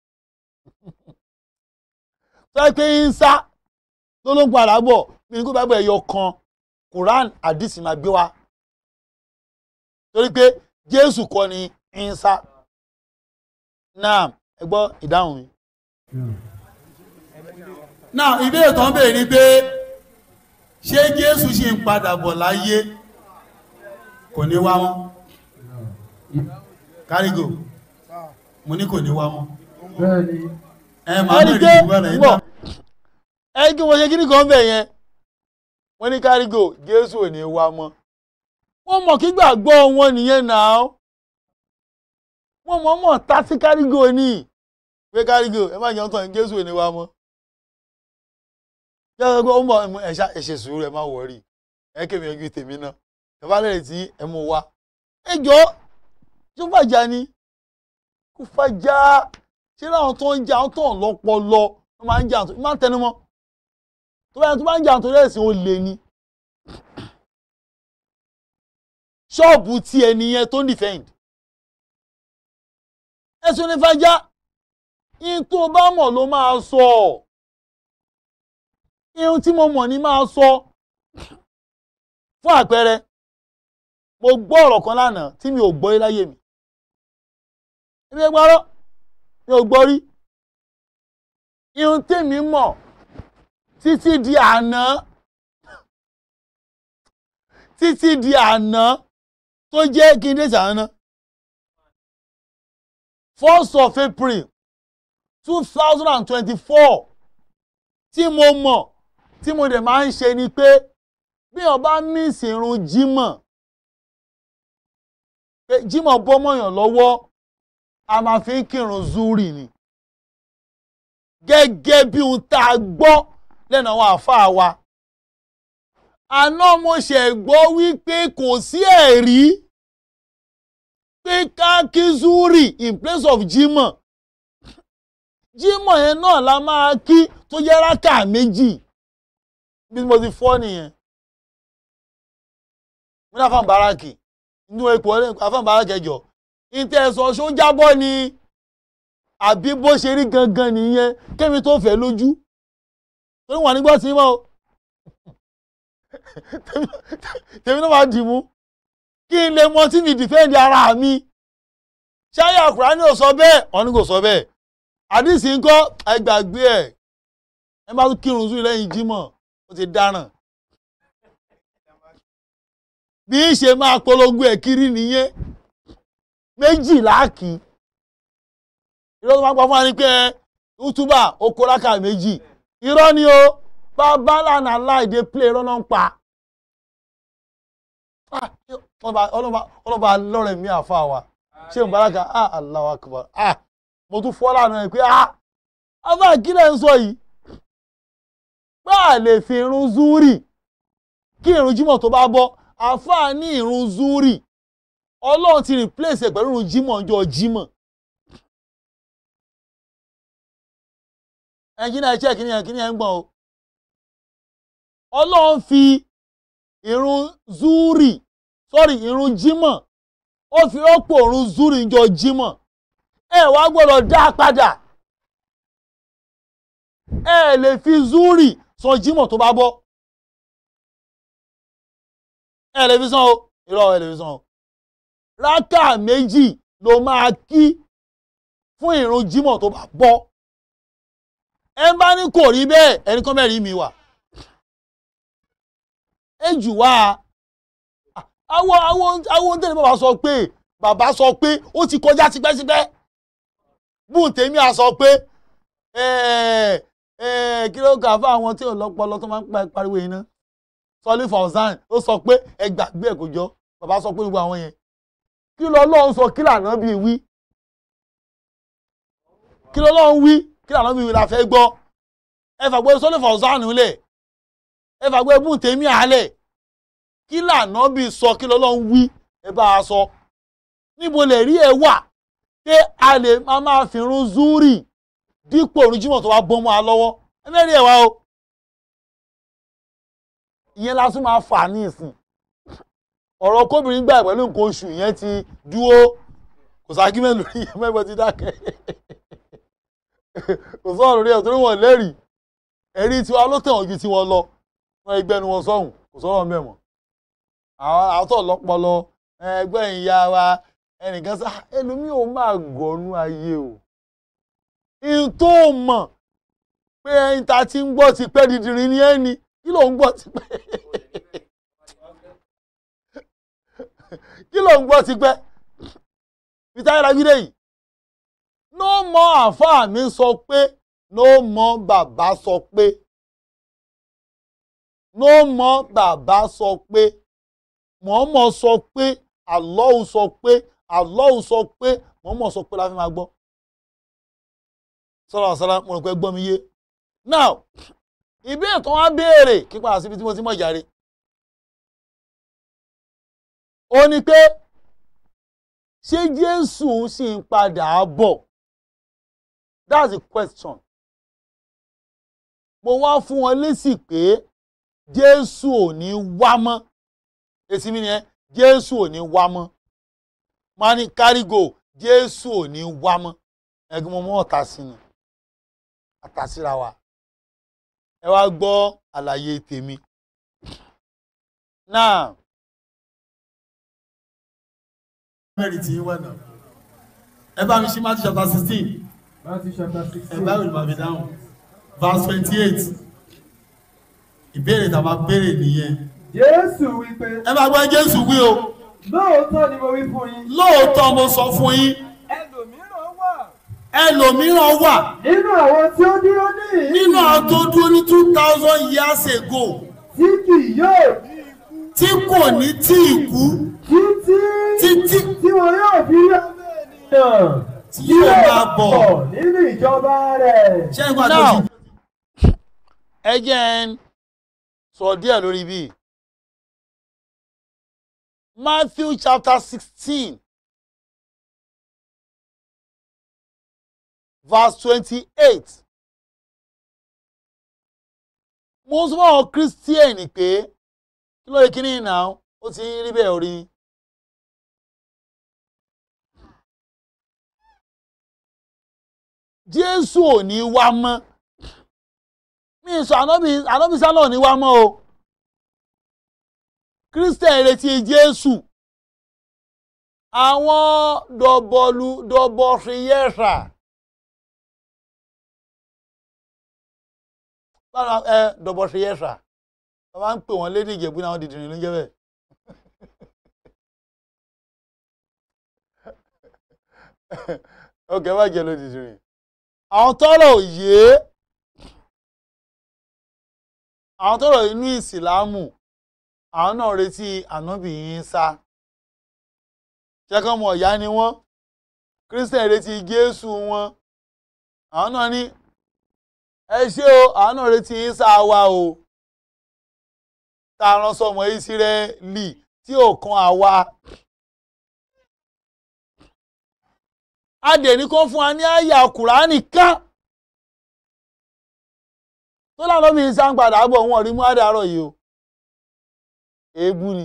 tó yẹ pé yín sá ló ló ń padà bọ̀ mi ní kó sì bá bẹ̀ yọ kan quran àdìsí máa gbé wa torí pé jésù kọ́ ni ìnsá náà ẹ gbọ́ ìdáhùn mi. náà ìbéèrè tó ń béèrè ni pé ṣé jésù ṣì ń padà bọ̀ láyé kò ní wá mọ́ kárígò mo ní kò ní wá mọ́. ẹ máa Ẹni bẹ̀rẹ̀ pé ìgbà rẹ̀ bọ̀, ẹ kí wọ́n ṣe kí ni kan bẹ̀ yẹn wọ́n ní kárígò jésù ò ní wá mọ́ wọ́n mọ̀ kí gbàgbọ́ wọn nìyẹn náà wọ́n mọ̀ mọ̀ tá sí kárígò ní pé kárígò ẹ má jẹun tán jésù ò ní wá mọ́ yàrá gbọ́ ó mọ̀ ẹ̀ṣá ẹ̀ṣẹ̀ sùúrù ẹ má wọ̀rí ẹ kémi ẹgbẹ́ tèmi náà ẹ bá lẹ́rìí tí ẹ mú wá ẹ jọ tó fàjà ni kò fàjà ṣé láwọn tó ń jà àwọn tó ń lọ́pọlọ wọ́n máa ń jà tó máa ń tẹnu mọ́ tó bá yẹn tó bá ń jà tó lẹ́sìn ó lè ní ṣọ́ọ̀bù tí ẹni yẹn tó ń defend ẹ̀sùn ní fàjà ihun tó bá mọ̀ ló máa sọ ihun tí mo mọ̀ ni máa sọ fún àpẹẹrẹ mo gbọ́ ọ̀rọ̀ kan lánàá tí mi ò gbọ́ rí láyé mi èmi ẹ gbọ́rọ́ mi ò gbọ́ rí ihun tèmi mọ̀ títí di àná títí di àná tó jẹ́ kí n dé sàánà first of April two thousand and twenty-four tí mo mọ̀ tí mo dẹ̀ máa ń ṣe ni pé bí wọ́n bá mísì irun jímọ̀ pé jímọ̀ bọ́ mọ̀yàn lọ́wọ́ a máa fi ń kírun zuri ni gẹ́gẹ́ bí ohun tá a gbọ́ lẹ́nu àwọn àáfàá wa àná mo ṣe gbọ́ wípé kò sí ẹ̀rí pé ká kí zuri in place of jímọ̀ jímọ̀ yẹn náà la máa kí tó jẹ́ rákà méjì bí mo ti fọ́ nìyẹn mo ní àfọ̀n báràkì inú ipò àfọ̀n báràkì ẹjọ́ ìtẹ̀sọ̀ ṣó jábọ́ ni àbí bó ṣe rí gangan nìyẹn kémi tó fẹ́ lójú torí wọn nígbà tí mọ́ o tèmi náà máa dì mú kí n lè mọ tí mi dìfẹ́ǹdì ara mi ṣáyà Kùránì ò sọ bẹ́ẹ̀ ọ̀ní kò sọ bẹ́ẹ̀ àdìsí ńkọ́ ẹgbàgbé ẹ̀ ẹ bá tún kírun sùn lẹ́yìn jímọ̀ ó ti dáràn bí í ṣe máa polongo ẹ̀ kiri nìyẹn méjì láàkì irọ́ tó máa pa fún wa ni pé útúbà oko rákà méjì irọ́ ni o bàbá lànà láìdé play irọ́ náà ń pa Ah, ọlọ́ba ọlọ́ba lọ́rẹ̀ mi àfa wa ṣé mubaraka ah Allahu akbar ah mo tún fọ́ lánàá ẹ̀ pé ah afa kílẹ̀ ń sọ yìí pé à lè fi irun zúrì kí irun jímọ̀ tó bá bọ́ àfa ní irun zúrì ọlọ́run ti replace ẹ̀ pẹ̀lú irun jímọ̀ ọjọ́ jímọ̀ ẹnjìnà ẹ̀ṣẹ́ kìíní ẹ̀ kìíní ẹ̀ ń gbọ̀n o ọlọ́run fi irun zúrì sorry irun jímọ̀ ó fi rọ́pò irun zúrì ọjọ́ jímọ̀ ẹ wá gbọ́dọ̀ dá a padà ẹ lè fi zúrì san jímọ̀ tó bá bọ́ ẹ lè fi san o irọ́ ẹ lè fi san o rákà méjì ló máa kí fún ìrun jímọ̀ tó bá bọ́ ẹ bá ní kò rí bẹ́ẹ̀ ẹni kan mẹ́rin mi wà ẹ jù wá àwọn àwọn àwọn tẹ̀lé bàbá sọ pé bàbá sọ pé ó ti kọjá tipẹ́tipẹ́ bùn tèmi à sọ pé ẹ ẹ kí ló kà fún àwọn tí ò lọ́pọlọ tó máa ń pa pariwo yìí ná sọlí fọ̀zán ó sọ pé ẹ gbàgbé ẹ̀ kò jọ bàbá sọ pé gbogbo àwọn yẹn kí ló lọ́hún sọ kí lànà bíi wí kí ló lọ́hún wí kí lànà bíi wí la fẹ́ gbọ́ ẹ fàgbé sọlí fọ̀zán lẹ̀ ẹ fàgbé bùn tèmi àlẹ̀ kí lànà bíi sọ kí ló lọ́hún wí ẹ bá a sọ níbo lè rí ẹ wà pé a lè máa máa fi run zúrì dípò oríjìmọ̀ tó wá bọ́ mọ́ a lọ́wọ́ ẹ mẹ́rin ẹ̀ wá o ìyẹn lásán máa fà ní ìsìn ọ̀rọ̀ kóbìnrin gbà pẹ̀lú nǹkan oṣù yẹn ti dúró kò ságímẹ̀ lórí ìyẹn mẹ́bọ̀ ti dákẹ́ kò sọ̀rọ̀ lórí ẹ̀ torí wọn lẹ́rìí ẹ̀rí tiwa ló tẹ̀wọ̀n ju tiwọn lọ wọn ẹgbẹ́ nu wọn sọ̀hún kò sọ̀rọ̀ mẹ́mọ̀ àwọn àtọ̀ lọ́pọlọ ẹgbẹ́ ìyá wa ẹnìkan sá ẹlòmíì ò máa gọ̀ọ́nú ayé o ihun tó mọ̀ pé ẹyin ta ti ń gbọ́ ti pẹ́ didirin ní ẹni kí ló ń gbọ́ ti pẹ́ kí ló ń gbọ́ ti pẹ́ fìtáyà lágídé yìí ló mọ àáfàá mi sọ pé ló mọ bàbá sọ pé ló mọ bàbá sọ pé mọ̀ọ́mọ̀ sọ pé àlọ́hùn sọ pé àlọ́hùn sọ pé mọ̀ọ́mọ̀ sọ pé la fi máa gbọ́ sọ́ra ọ̀sára mo rò pé gbọ́ mi yé now ìbéèrè tó wá béèrè kípa síbi tí mo ti mọ̀ jàre ó ní pé ṣé Jésù sì ń padà bọ̀ that's the question mo wá fún wọn lésì pé Jésù ò ní wá mọ́ èsì mi nìyẹn Jésù ò ní wá mọ́ máa ní kárígò Jésù ò ní wá mọ́ ẹgbẹ́ mo mọ́ ọ̀tá sí ni àtàsíra wa ẹ wá gbọ́ àlàyé tèmi náà. mẹ́rin tí ń wà náà ẹ bá mi ṣí Matthew chapter sixteen Matthew chapter ẹ sixteen. bá mi bàbí dáhùn verse twenty eight ìbéèrè tá a máa béèrè nìyẹn Jésù wípé ẹ máa gbọ́ Jésù wí o lóòótọ́ ni mo wí fún yín. lóòótọ́ mo sọ fún yín ẹlòmíràn wà ẹlòmíràn wà nínú àwọn tí ó dúró níhìn-ín nínú àwọn tó dúró ní two thousand years ago tí kì yóò ní ikú tí kò ní tí ì kú títí títí tí wọn yóò fi rí ọmọ ènìyàn tí yóò máa bọ̀ nínú ìjọba rẹ̀. ṣé ìgbà tó now ti ẹ jẹ́ ń sọ díẹ̀ lórí bíi Matthew chapter sixteen verse twenty-eight mo sọ fún àwọn Christian pé kí ló yẹ kí ní ìnà ó ti ń rí bẹ́ẹ̀ orí Jésù ò ní wá mọ́ mi sọ ànábì ànábì sálọ ní wá mọ́ o Christian retí Jésù àwọn dọ̀bọ̀lù dọ̀bọ̀fìyẹ́sà bára ẹ dọ̀bọ̀fìyẹ́sà wọ́n máa ń pè wọ́n lédè Ìjẹ̀bú náà wọ́n dìdìrín ló ń jẹ́ bẹ́ẹ̀. ok má jẹ́ ló dìdìrín àwọn tọ́rọ̀ òye àwọn tọ́rọ̀ inú ìsìlámù àwọn náà retí ànábì Ìsá ṣẹ́kọ̀ mọ̀ ọ̀yá ni wọ́n Christian retí Jésù wọn àwọn náà ní ẹ ṣé o àwọn náà retí Ìsá wa o tá a rán sọmọ Ísírẹ́lì tí ò kan àwa adẹ̀ní kan fún wa ní àyà Kùránì kan tó lànà bí Ìsá ń padà bọ̀ wọn rí mú àdàrọ̀ yìí o èébú ni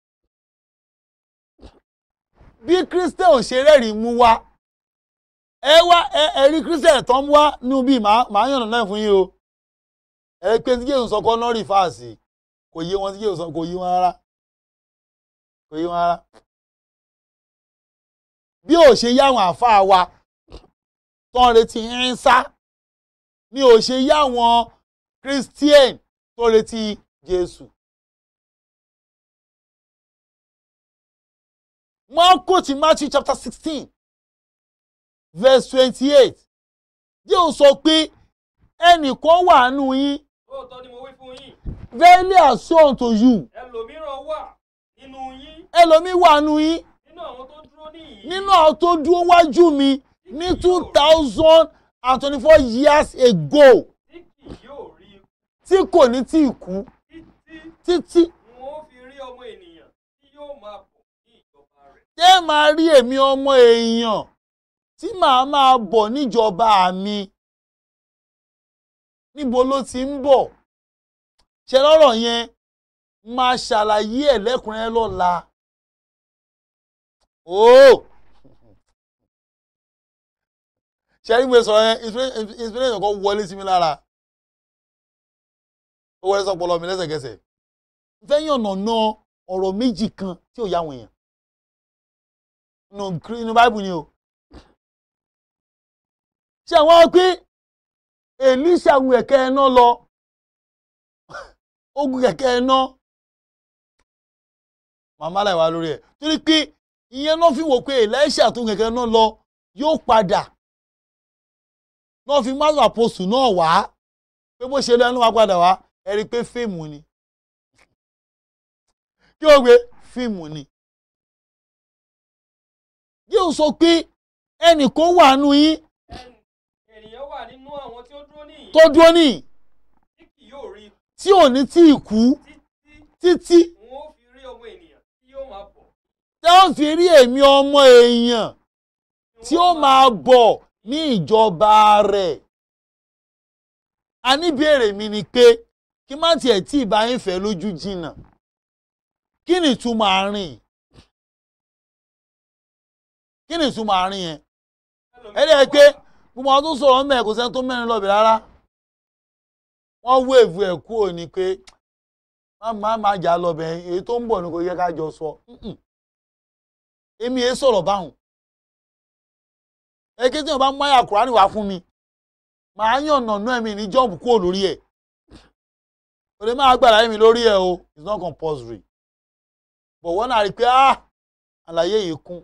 bí Christian ò ṣe rẹ́rìí mú wá ẹ wá ẹ ẹ rí Christian tó ń wá nínú bíi màá yànnà náà fún yín o ẹ pé tí Jésù sọ kọ́ náà rí fáàsì kò yé wọn tí Jésù sọ kò yé wọn rárá kò yé wọn rárá bí ò ṣe yá àwọn àáfàá wa tó ń retí ń sá ni ò ṣe yá àwọn Christian tó retí Jésù. Wọ́n quote Matthew chapter sixteen verse twenty-eight jẹ́ ò sọ pé ẹnìkan wà nù yín lóòótọ́ ni mo wí fún yín verily I say unto you ẹlòmíràn wà nínú yín ẹlòmíì wà nù yín nínú àwọn tó dúró níyìn nínú àwọn tó dúró wájú mi ní two thousand and twenty-four years ago tí kì yóò rí ikú tí kò ní tí ì kú títí títí n ó fi rí ọmọ ènìyàn tí yóò máa bọ̀ ní ìjọba rẹ̀. tẹ́ máa rí èmi ọmọ èèyàn tí màá máa bọ̀ níjọba mi níbo ló ti ń bọ̀ ṣe lọ́rọ̀ yẹn máa ṣàlàyé ẹ̀ lẹ́kùnrẹ́rẹ́ lọ́la ooo ṣe rí mi sọ̀rọ̀ yẹn inspiration inspiration kan wọlé sí mi lára ó wọlé sọpọlọ mi lẹ́sẹ̀kẹsẹ̀ fẹ́ yànnà ná ọ̀rọ̀ méjì kan tí ò yá àwọn èèyàn nínú inú báìbù ni o ṣé àwọn pé èlíṣà gun kẹ̀kẹ́ ẹná lọ ó gun kẹ̀kẹ́ ẹná màmá láì wá lórí ẹ̀ torí pé ìyẹn náà fi wò pé èlíṣà tó gun kẹ̀kẹ́ ẹná lọ yóò padà náà fi másù àpòsù náà wá pé bó ṣe lẹ́nu wá padà wá ẹ rí i pé fíìmù ni kí o gbé fíìmù ni yóò sọ pé ẹnìkan wà nù yín ènìyàn wà nínú àwọn tí ó dúró níyìn tó dúró ní tí kì yóò rí ikú tí ò ní tí ì kú títí títí n ó fi rí ọmọ ènìyàn tí yóò máa bọ̀ tí wọ́n fi rí èmi ọmọ èèyàn tí ó máa bọ̀ ní ìjọba rẹ̀. a ní béèrè mi ni pé kí má tiẹ̀ tí ì bá yín fẹ́ lójú jìnnà kí ni ìtumọ̀ àárín yìí? kí ni ìtumọ̀ àárín yẹn ẹ dẹ́ pé gbogbo àwọn tó sọ̀rọ̀ mẹ́ẹ̀ kò sẹ́ni tó mẹ́rin lọ́bì rárá wọ́n wéèvù ẹ̀ kúrò ní pé má má má jà lọ́bẹ̀ èyí tó ń bọ̀ ni kò yẹ ká jọ sọ Mm-mm. èmi èé sọ̀rọ̀ báwọn èké tí wọn bá máyà kúránì wá fún mi màá yàn nànú ẹ̀mí ní jọ́ọ̀bù kúrò lórí ẹ̀ kò lè máa gbàdá mi lórí ẹ̀ o it's not compulsory but wọ́n náà rí i pé ah àlàyé yìí kún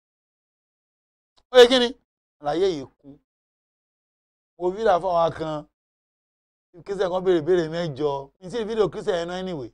ó yẹ kí ni àlàyé yìí kún mo fídà fáwọn kan kírísẹ̀ kan béèrè béèrè mẹ́jọ ní sí fídíò kírísẹ̀ yẹn náà anyway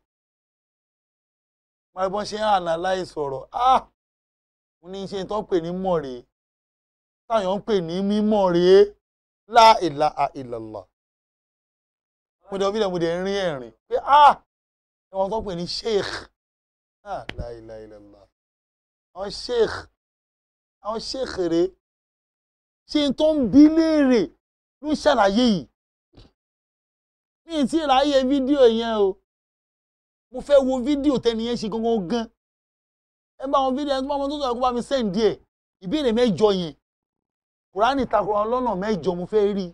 máa bọ́n ṣe ń analyze ọ̀rọ̀ ah mo ní ṣe tó ń pè ní mọ̀ rèé táwọn ń pè ní mímọ̀ rèé la ilaha illallah mo dẹ̀ fídíò mo dẹ̀ rín ẹ̀rín pé ah ẹ̀wọ̀n tó ń pè ní sheikh ah la ilaha illallah àwọn sheikh àwọn sheikh rèé ṣe tó ń bí léèrè ló ń ṣàlàyé yìí mi ì tí ì ráyè fídíò yẹn o mo fẹ́ wo fídíò tẹ́ni yẹn ṣe gangan gan ẹ bá wọn fídíò ẹni tó bá wọn tó sọ̀rọ̀ kó bá mi sẹ́ǹdì ẹ̀ ìbéèrè mẹ́jọ yẹn kùránì takora lọ́nà mẹ́jọ mo fẹ́ rí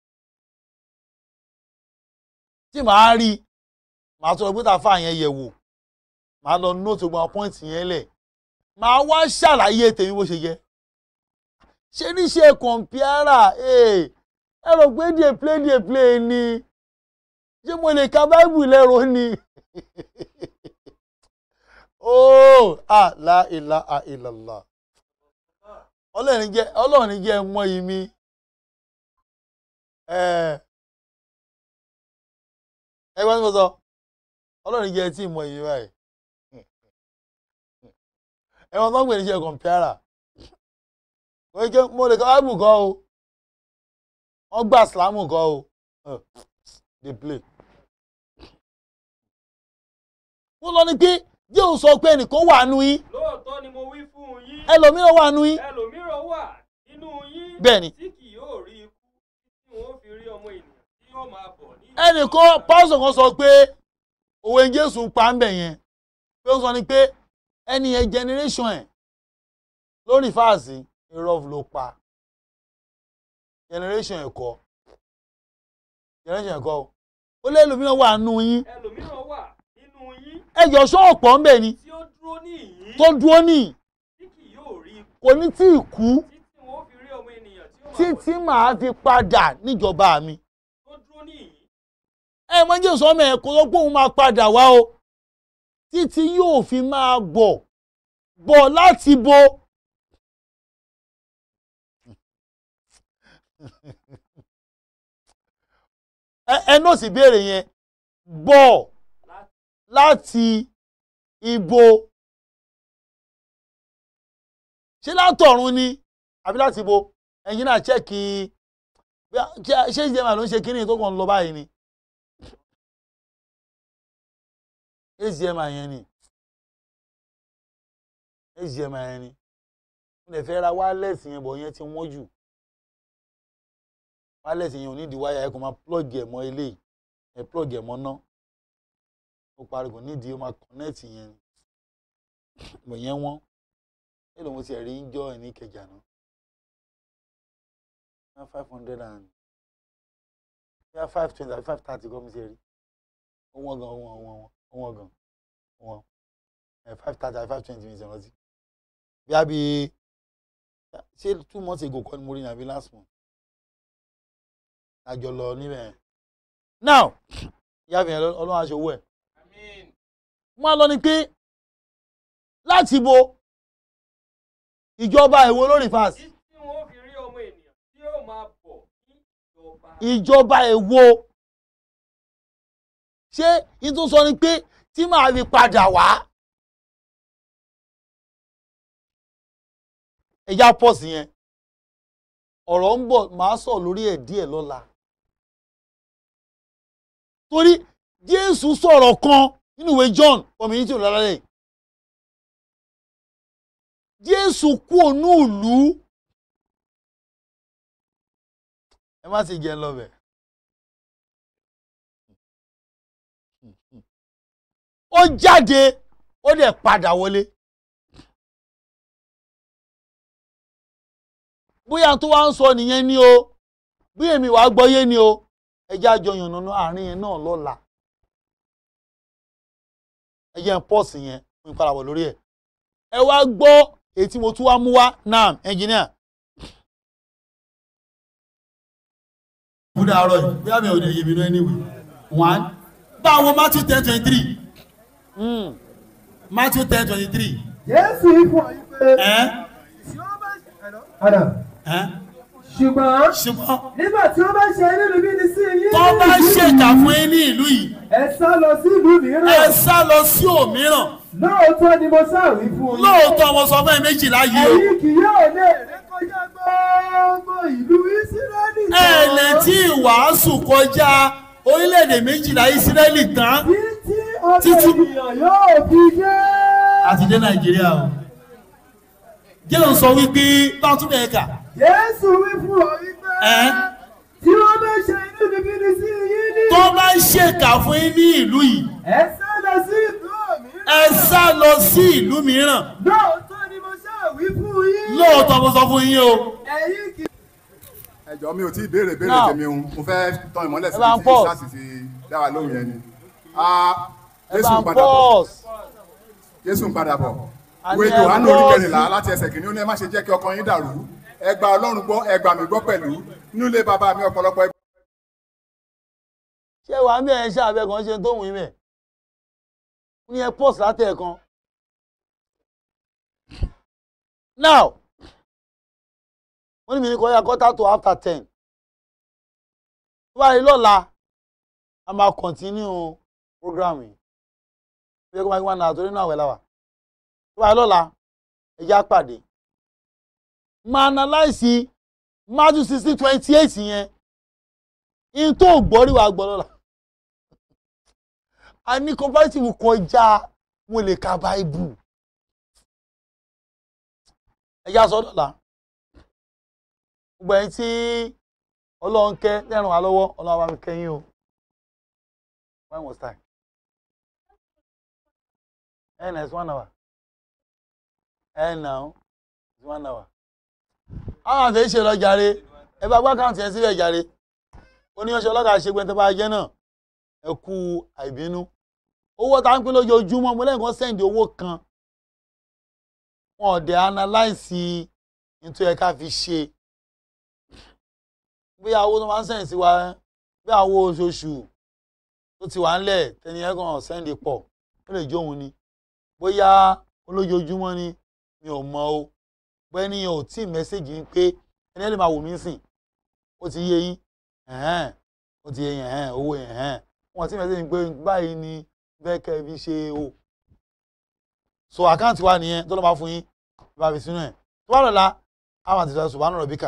tí màá rí màá sọ pé tàfà yẹn yẹ̀ wò màá lọ nóòtù gbọ́n pọ́ìntì yẹn lẹ̀ màá wá ṣàlàyé tèmi bó ṣe yẹ ṣe níṣe kọ̀ǹpìárà ẹ rò pé díẹ̀ play díẹ̀ play ni ṣé mo lè ka báìbù lẹ́rọ ni oh ah la ilaha illallah ọlọ́run jẹ́ ọlọ́run jẹ́ mọ́ yìí mi ẹ gbọ́n tí mo sọ ọlọ́run jẹ́ tí mọ́ yìí báyìí ẹ̀wọ̀n tó ń pè ní ṣe kọ̀ǹpìárà mo lè ka báìbù kọ́ o wọ́n gbà sílámù kọ́ o dey play. wọ́n lọ ní pé jẹ́ ò sọ pé ẹnìkan wà nù yín lóòótọ́ ni mo wí fún yín ẹlòmíràn wà nù yín ẹlòmíràn wà nínú yín bẹ́ẹ̀ ni tí kì yóò rí ikú tí wọn ó fi rí ọmọ ènìyàn tí yóò máa bọ̀ ní ẹnìkan pásọ̀ kan sọ pé òwe jésù pa ń bẹ̀ yẹn pé ó sọ ni pé ẹni yẹn generation ẹ̀ lórí fáàsì irọ́ ló pa generation ẹ̀kọ́ generation ẹ̀kọ́ ó lé ẹlòmíràn wà nù yín ẹlòmíràn wà nínú yín ẹjọ́ sọ́ọ̀pọ̀ ń bẹ̀ ni tí ó dúró níyìn tó dúró ní tí kì yóò rí ikú kò ní tí ì kú tí wọn ó fi rí ọmọ ènìyàn tí yóò máa bọ̀ títí màá fi padà níjọba mi tó dúró níyìn ẹ mọ jésù ọmọ ẹ kó ló pé òun máa padà wá o títí yóò fi máa bọ̀ bọ̀ láti bo ẹ ẹ náà sì béèrè yẹn bọ̀ láti ibo ṣé látọ̀run ni àbí láti ibo ẹ̀yin náà chẹ́ẹ̀kì bí a- ṣé ṣé ìjẹun ló ń ṣe kínní tó kàn ń lọ báyìí ni HDM yẹn ni HDM yẹn ni mo lè fẹ́ ra wireless yẹn bọ̀ yẹn ti wọ́n jù wireless yẹn ò ní di wáyà ẹ kò máa plug ẹ̀ mọ́ eléyìí ẹ plug ẹ̀ mọ́ ná ó parí kò nídìí ó máa connect yẹn ni bọ̀ yẹn wọ́n èlò mo ti rí ń jọ ẹ̀ ní Ìkẹjà náà ná five hundred and bíyà five twenty àbí five thirty kọ́ mi ti rí ó wọ́n gan ó wọ́n ó wọ́n ó wọ́n gan ó wọ́n ẹ̀ five thirty àbí five twenty mi ti rántí bíyà bíi ṣé two months ago kọ́ ni mo rí ní àbí last month àjọ lọ níbẹ̀ yẹn. now ìyá fi hàn ọlọ́run aṣọ owó ẹ̀. wọ́n á lọ ni pé láti bo ìjọba èwo lórí fast tí wọn ò fi rí ọmọ ènìyàn tí yóò máa bọ̀ ní ìjọba. ìjọba èwo ṣé n tó sọ ni pé tí màá fi padà wá ẹja pọ̀ sí yẹn ọ̀rọ̀ ń bọ̀ màá sọ lórí ẹ̀ díẹ̀ lọ́la torí Jésù sọ̀rọ̀ kan nínú ìwé John community ọ̀làlálẹ̀ Jésù kú ònú ìlú ẹ má sì jẹ́ ń lọ bẹ̀. ó jáde ó dẹ̀ padà wọlé. bóyá tó wá ń sọ nìyẹn ni o bí èmi wàá gbọ́yé ni o ẹjẹ́ àjọ yànnàná àárín yẹn náà lọ́la ẹjẹ́ ń pọ́ọ̀sì yẹn fún ìparapọ̀ lórí ẹ̀ ẹ wá gbọ́ èyí tí mo tún wá mú wá náà ẹnjìníà. kúdà àárọ̀ yìí bí àmì òde yèmí náà anyway one báwo Matthew ten twenty three Matthew ten twenty three. Jésù ifọ̀ ìpè. Padà. Ṣùgbọ́n ṣùgbọ́n nígbà tí wọ́n bá ṣe nínú bí ní sí yín. tó bá ṣèkà fún yín ní ìlú yìí Ẹ sá lọ sí ìlú mìíràn. ẹ sá lọ sí òmíràn Lóòótọ́ ni mo sáwí fún yín. lóòótọ́ mo sọ fún ẹ méjìlá yìí o Ẹ̀yin kì yóò lè rékọjá gbogbo ìlú Ísírẹ́lì. ẹ lè tí ìwàásù kọjá orílẹ̀-èdè méjìlá Ísírẹ́lì tán Títí ọmọ ènìyàn yóò fi dé. àti dé Nàìjíríà o jẹ́ sọ wípé báwọn tún bẹ̀ẹ́ kà Jésù wí fún ọ wípé. ẹ́ Tí wọ́n bá ṣe inú bíbí ní sí yín ní. tó bá ṣèkà fún yín ní ìlú yìí Ẹ sá lọ sí ìlú mìíràn. ẹ sá lọ sí ìlú mìíràn Lóòótọ́ ni mo ṣàwí fún yín. lóòótọ́ mo sọ fún yín o Ẹ̀yin kì ẹjọ mi ò tí ì béèrè béèrè Now, tèmi o mo fẹ́ tán ìmọ́lẹ̀ ẹ bá ń síbi tí pause. sars ti dá wa lóhùn yẹn ni Ah, ẹ jésù bá ń ń padà bọ̀ pọ́ọ̀sì. jésù ń padà bọ̀ Àní ìwé ẹ johannu pause. orí kẹrìnlá láti ẹsẹ̀ kìíní ó ní ẹ má ṣe jẹ́ kí ọkàn yín dàrú ẹ gba ọlọ́run gbọ́ ẹ gbà mí gbọ́ pẹ̀lú nínú ilé bàbá mi ọ̀pọ̀lọpọ̀ ẹ ṣé wàá bí ẹ̀ ń ṣàbẹ̀ kan ṣe tó wù í mẹ́ ní ẹ pọ́ọ̀sì látẹ̀ kan. now wọ́n ní mi ní kọjá quarter to after ten tó bá rí lọ́la a máa continue program yìí bí ẹ kó máa gbé wọn náà torí náà wẹ̀ láwà tó bá rí lọ́la ẹ já pàdé máa analyse Matthew sixteen twenty eight yẹn in tó gbọ́ rí wa gbọ́ lọ́la a ní comparative kọjá mo lè ka bible ẹjá sọ dọ́là gbogbo ẹni tí ọlọ́run kẹ́ lẹ́rùn wa lọ́wọ́ ọlọ́run bá mi kẹ́yìn o when was time ẹ̀ nà it's one hour ẹ̀ nà ó it's one hour àwọn àti ìṣe lọ jàre ẹ bá gbá káùntì ẹ sílẹ̀ jàre oníyanṣẹ́ ọlọ́kà ṣègbè tó bá jẹ́ náà ẹ kú àìbínú owó tá ń pín lójoojúmọ́ mo lẹ́yìn kan sẹ́ǹdì owó kan wọn ò dẹ̀ analyse nítorí ẹ ká fi ṣe bóyá owó tó máa ń sẹ́ǹdì sí wa bí àwọn oṣooṣù tó ti wà ńlẹ̀ tẹni ẹ kàn sẹ́ǹdì pọ̀ ó lè jó òun ni bóyá olójoojúmọ́ ni mi ò mọ o bóyá ẹni yẹn ò tí ì mẹ́sẹ̀gì ń pé ẹni ẹ lè máa wò mí sìn ó ti yé yín ẹ̀hẹ́n ó ti yẹn hẹ́n owó yẹn hẹ́n wọ́n ti mẹ́sẹ̀ ní pé báyìí ni bẹ́ẹ̀ kẹ́ ẹ fi ṣe o so àkáǹtì wa nìyẹn tó lọ́ máa fún yín bá fi sínú ẹ̀ tó bá lọ́la àwọn àti ìfẹ́ subhanahu rabbika.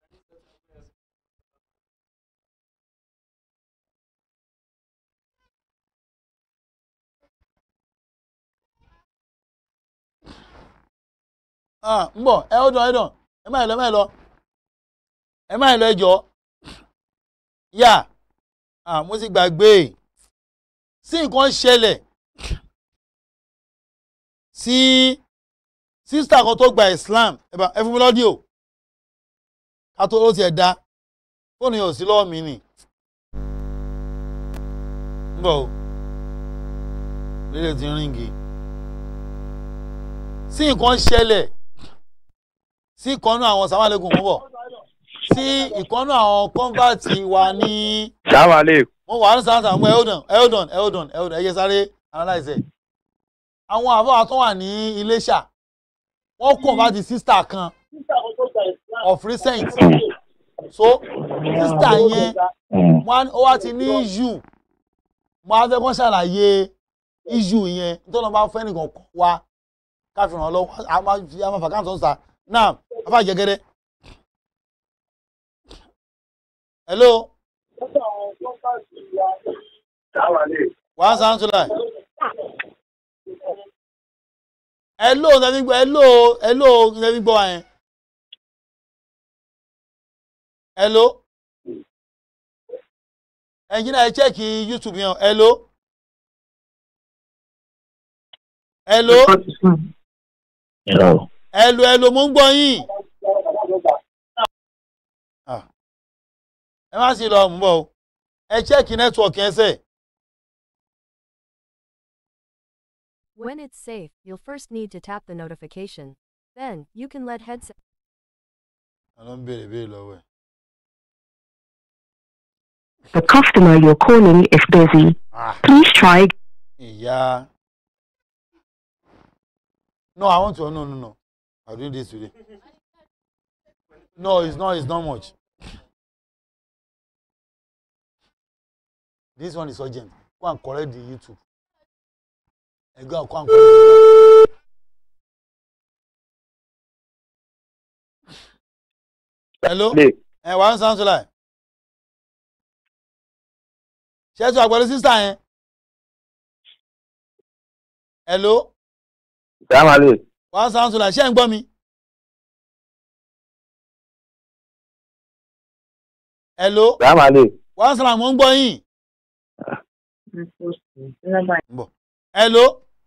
ah ń bọ̀ ẹ ó dán ẹ dán ẹ má yẹ lọ ẹ má yẹ lọ ẹ má yẹ lọ ẹ jọ yà ah mo ti gbàgbé sí nǹkan ṣẹlẹ̀ sí sísítà kan tó gba Islam ẹ bá ẹ fún mi lọ́dí o ká tó ó tiẹ̀ da fóònù yẹn ò sí lọ́wọ́ mi nì ń bọ̀ o lílẹ̀ ti ń ríngì sí nǹkan ṣẹlẹ̀ sí ìkọ́nú àwọn sàmàlẹ́kùn mú bọ̀ sí ìkọ́nú àwọn kọ́ńbàtì wa ní. sàmàlẹ́. mo wà ní sàmàlẹ́ àwọn eldon eldon eldon eldon ẹ̀yẹ sáré analyze ẹ̀. àwọn àbọ̀ tó wà ní Iléṣà wọ́n kàn bá di sísítà kan of recent so sísítà yẹn wọ́n ó wá ti ní issue mo á fẹ́ kọ́ ṣàlàyé issue yẹn nítorí wọ́n bá fẹ́ nìkan kọ́ wa káfíńrán lọ́wọ́ a máa fi a máa fà káàtó sà náà afa jẹgẹdẹ. hello. wàá sàn tún láì. hello nẹ́bí gbọ́ hello hello nẹ́bí gbọ́ wa yẹn. hello. ẹnjìnà ẹ chẹ́ẹ̀kì youtube yẹn hello. hello. Hello. Hello, hello, mo ń gbọ́ yín. Ah. ẹ má sì lọ mú bọ̀ o ẹ chẹ́ẹ̀kì nẹ́tíwọ̀kì ẹsẹ̀. When it's safe, you'll first need to tap the notification. Then, you can let headset. Àlọ́ ń béèrè béèrè lọ́wọ́ ẹ̀. The customer you're calling is busy. Please try. Ìyá. No, I want to. No, no, no. I'm doing this today. No, it's not. It's not much. This one is urgent. Go and correct the YouTube. And go and go and correct the Hello? Ẹ wà ń sound like. Ṣé ẹ tún àgbẹ̀rẹ̀ sísá yẹn? Hello? sàmàlẹ́. wà á sound like ṣé ẹ ń gbọ́ mi? Hello? sàmàlẹ́. wà á sọ̀rọ̀ àmọ́ ń gbọ́ yín. Bọ̀. Hello?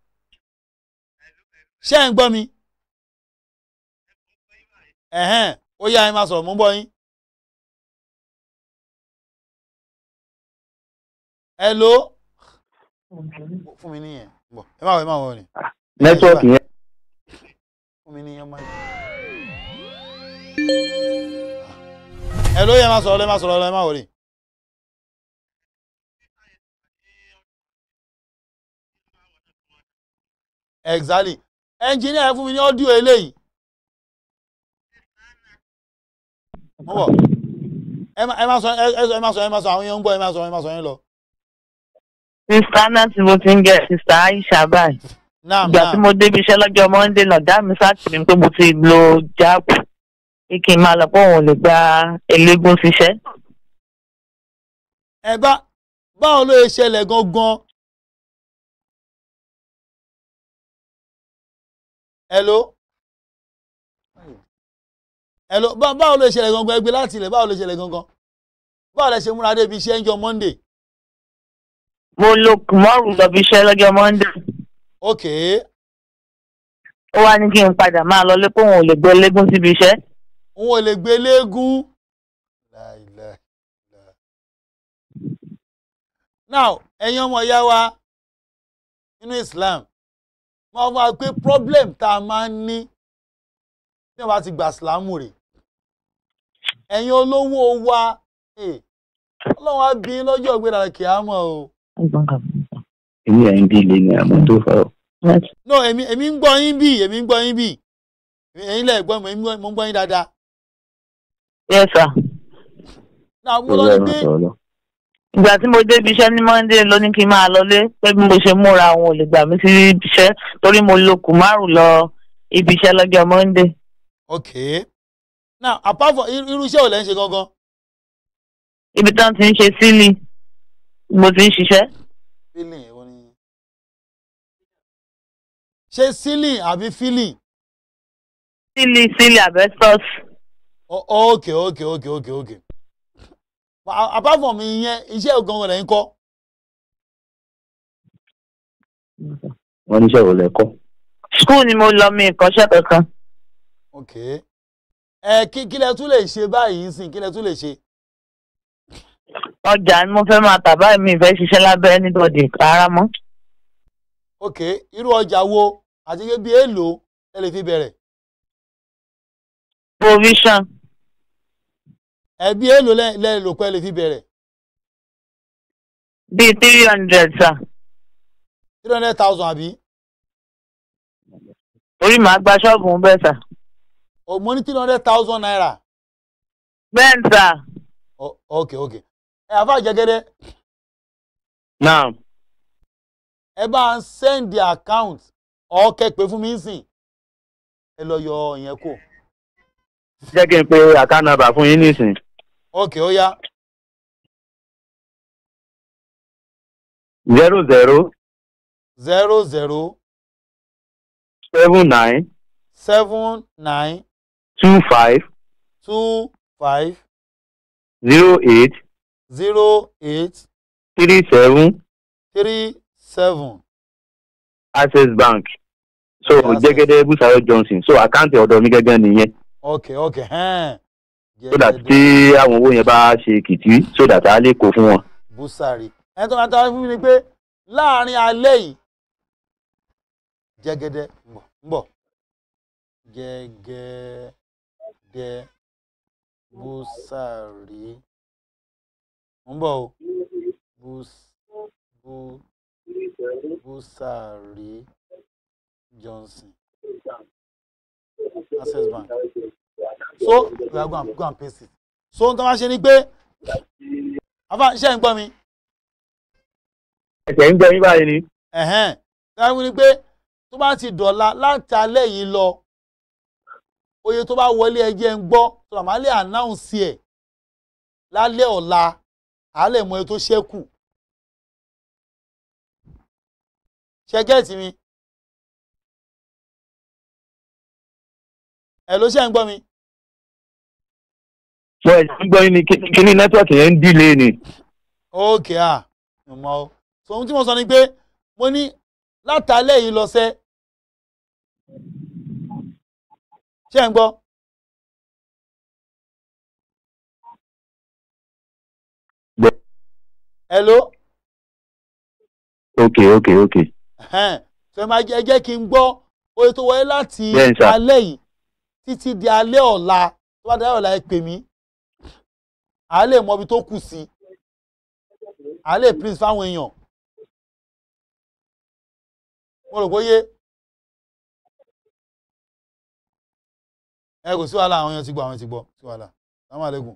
ṣé ẹ ń gbọ́ mi? Ẹ̀hẹ́n, ó yá ẹ máa sọ̀rọ̀ mò ń gbọ́ yín. Hello? Fún mi níyẹn. Bọ̀, ẹ má wọ ẹ má wọ ni. nẹ́tíwọ̀kì yẹn. Fún mi níyẹn máa. Hello, yẹ máa sọ̀rọ̀ lẹ́ máa sọ̀rọ̀ lẹ́ máa wọ̀ ni. Exactly. Ẹnjìníà ẹ fún mi ní ọ́díò eléyìí. Mo bọ̀. Ẹ má ẹ má sọ ẹ ẹ sọ ẹ má sọ ẹ má sọ àwọn yẹn ń gbọ́ ẹ má sọ ẹ má sọ yẹn lọ. sista náà tí mo ti ń jẹ sista aisha báyìí Naam ìgbà tí naam. mo débi iṣẹ́ lọ́jọ́ monday náà dá mi sáàtì mi pé mo ti lo jáàbù pé kí n máa lọ pé òun ò lè gba eléégún ṣiṣẹ́. Ẹ bá báwo ló ṣe ṣẹlẹ̀ gangan? Hello? Hello? Bá- Báwo ló ṣe ṣẹlẹ̀ gangan? Ẹgbẹ́ láti ilẹ̀ báwo ló ṣe ṣẹlẹ̀ gangan? Báwo lẹ ṣe múra débi iṣẹ́ ń jọ Monday? mo lo kùmọ́rù lọ bí iṣẹ́ lọ́jọ́ monday Okay. ó wá ní kí n padà máa lọ lé pé òun ò lè gbé eléégún síbi iṣẹ́. Òun ò lè gbé léegun. Now, ẹ̀yin ọmọ ìyá wa nínú Islam, wọ́n wá pé problem tá a máa ń ní bí wọ́n bá ti gbà sílámù rè. Ẹ̀yin olówó wa, eh, Ọlọ́run á bí yín lọ́jọ́ ìgbéra kìámọ̀ o. èmi ẹ̀ ń bí ilé ni àmọ́ tó fọ́. No, èmi èmi ń gbọ́ yín bì, èmi ń gbọ́ yín bì. Ẹ̀yin lẹ̀ gbọ́ mi, èmi ń gbọ́- mo ń gbọ́ yín dáadáa. yes sir. Now, mo lọ ní pé ìgbà tí mo débi iṣẹ́ ní monday ló ní kí n máa lọlé pé bí mo ṣe múra àwọn ò lè gbà mí sí ibi iṣẹ́ torí mo lo kùmárù lọ ibi iṣẹ́ lọ́jọ́ monday. ok now apart from irú irú iṣẹ́ ò lẹ́ ń ṣe gangan ibi tí wọ́n ti ń ṣe sílì mo ti ń ṣiṣẹ́. feeling èwo ni ṣé ceiling àbí feeling sílì sílì asbestos. O- ok ok ok ok ok But a- apart from ìyẹn iṣẹ́ gangan lẹ́yìn kọ́ wọ́n níṣẹ́ ò lẹ́kọ́. skul ni mo lọ mi ìkọ́ṣẹ́ kankan. ok ẹ kí kí lẹ tún lè ṣe báyìí sìn kí lẹ tún lè ṣe ọjà ni mo fẹ́ máa tà báyìí mi ìfẹ́ ṣiṣẹ́ lábẹ́ anybody rárá mọ́. ok irú ọjà wo àti pé bí èèlò ẹ lè fi bẹ̀rẹ̀ provision ẹ bí èèlò lẹ lẹ lò pé ẹ lè fi bẹ̀rẹ̀ bíi three hundred sa three hundred thousand àbí orí màá gba ṣọ́ọ̀bù ń bẹ̀ sà. o mo ní three hundred thousand naira bẹ́ẹ̀ ni sà. O- ok ok ẹ àfa jẹgẹdẹ now ẹ bá ń sẹ́ndì account ọ̀kẹ́ pé fún mi ń sìn ẹ lọ yọ ìyẹn kù jẹ́ kí n pe account number fún yín nísìn. ok ó yá zero zero zero zero seven nine seven nine two five two five zero eight zero eight three seven three seven access bank so jẹ́gẹ́dẹ́ busayo johnson so àkáǹtì ọ̀dọ̀ mi gẹ́gẹ́ nìyẹn ok ok hẹ́n so that tí àwọn owó yẹn bá ṣe kìtì so that a lè kó fún wọn. búsàrí ẹni tó máa tọ́ fún mi ni pé láàrin alẹ́ yìí jẹ́gẹ́dẹ́ ń bọ̀ ń bọ̀ jẹ́gẹ́dẹ́ búsàrí ń bọ̀ o bús bú búsàrí johnson access bank so we are go and go and paste it so n tó máa ṣe ni pé afa ṣe ń gbọ́ mi ẹ̀sẹ̀ ń gbọ́ yín báyìí ni. ẹ̀hẹ́n táwọn ní pé tó bá ti dọ̀la láti alẹ́ yìí lọ oye tó bá wọlé ẹjẹ́ ń gbọ́ tó bá máa lè ànáùnsì ẹ̀ lálẹ́ ọ̀la àá lè mọ iye tó ṣẹ́kù ṣe gẹ́ẹ̀tì mi ẹ̀ ló ṣe ń gbọ́ mi mo ẹ̀sẹ̀ ń gbọ́ yín ni kí- kí ni nẹ́tíwọ̀kì yẹn ń dìlé ni. ókè à mo mọ o so ohun tí mo sọ ni pé mo ní látàlẹ́ yìí lọ sẹ́ ṣé ń gbọ́ hello ok ok ok ẹ̀hẹ́n so ẹ máa jẹ́ ẹ jẹ́ kí n gbọ́ oye tó wọlé láti Bẹ́ẹ̀ni sà. alẹ́ yìí títí di alẹ́ ọ̀la tó bá dáyọ̀ ọ̀la ẹ pè mí à á lè mọ ibi tó kù sí à á lè please fáwọn èèyàn mo rò bóyé ẹ kò sí wàhálà àwọn èèyàn ti gbọ́ àwọn ti gbọ́ sí wàhálà sàmú àlékún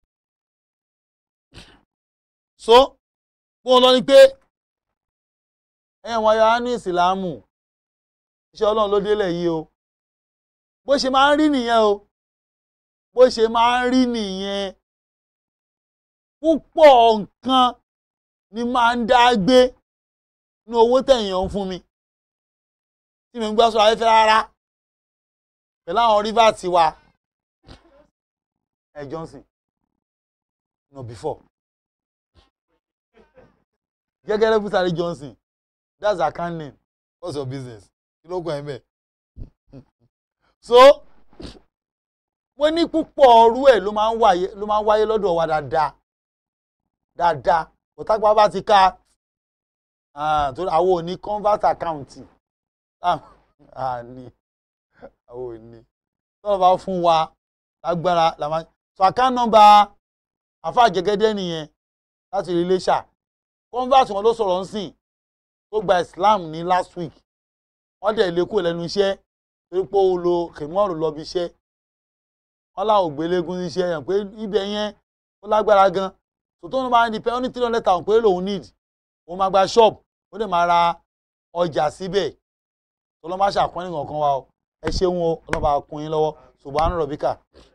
so bó ń lọ ni pé ẹ̀yàn wọn ya ní ìsìlámù iṣẹ́ ọlọ́run ló délẹ̀ yìí o bó ṣe máa ń rí nìyẹn o bó ṣe máa ń rí nìyẹn púpọ̀ nǹkan ni máa ń dá gbé ní owó tẹ̀yàn ń fún mi tí mi ń gbọ́ sọ̀rọ̀ ayéfẹ́ rárá pẹ̀lú àwọn rivers tiwa ẹ̀ Johnson no before gẹ́gẹ́ rẹ́ Bùsàrí Johnson that's her account name what's your business kí ló kọ́ ẹ̀ mẹ́ so mo ní púpọ̀ ọrú ẹ̀ ló máa ń wáyé ló máa ń wáyé lọ́dọ̀ wa dáadáa dáadáa òtápá bá ti ká ah, torí àwọn ò ní convert account àní àwọn ò ní tọ́lọ̀ bá fún wa lágbára la máa so account number àfa jẹgẹdẹ nìyẹn láti rí iléṣà convert wọn ló sọ̀rọ̀ ń sìn tó gba Islam ní last week wọ́n dẹ̀ lé kúrò lẹ́nu iṣẹ́ torí pé ó lo kèmọ́ọ̀rù lọ bí iṣẹ́ wọ́n láwọn ògbélégún iṣẹ́ yẹn pé ibẹ̀ yẹn ó lágbára gan tó tó ń bá ní pẹ́ ó ní three hundred thousand péré lòun need òun máa gba ṣọ́ọ̀bù ó lè máa ra ọjà síbẹ̀ tó lọ́ máa ṣàpọ́nì kankan wa o ẹ ṣeun o ọlọ́ba kún yín lọ́wọ́ ṣùgbọ́n àánú rọ̀bíkà.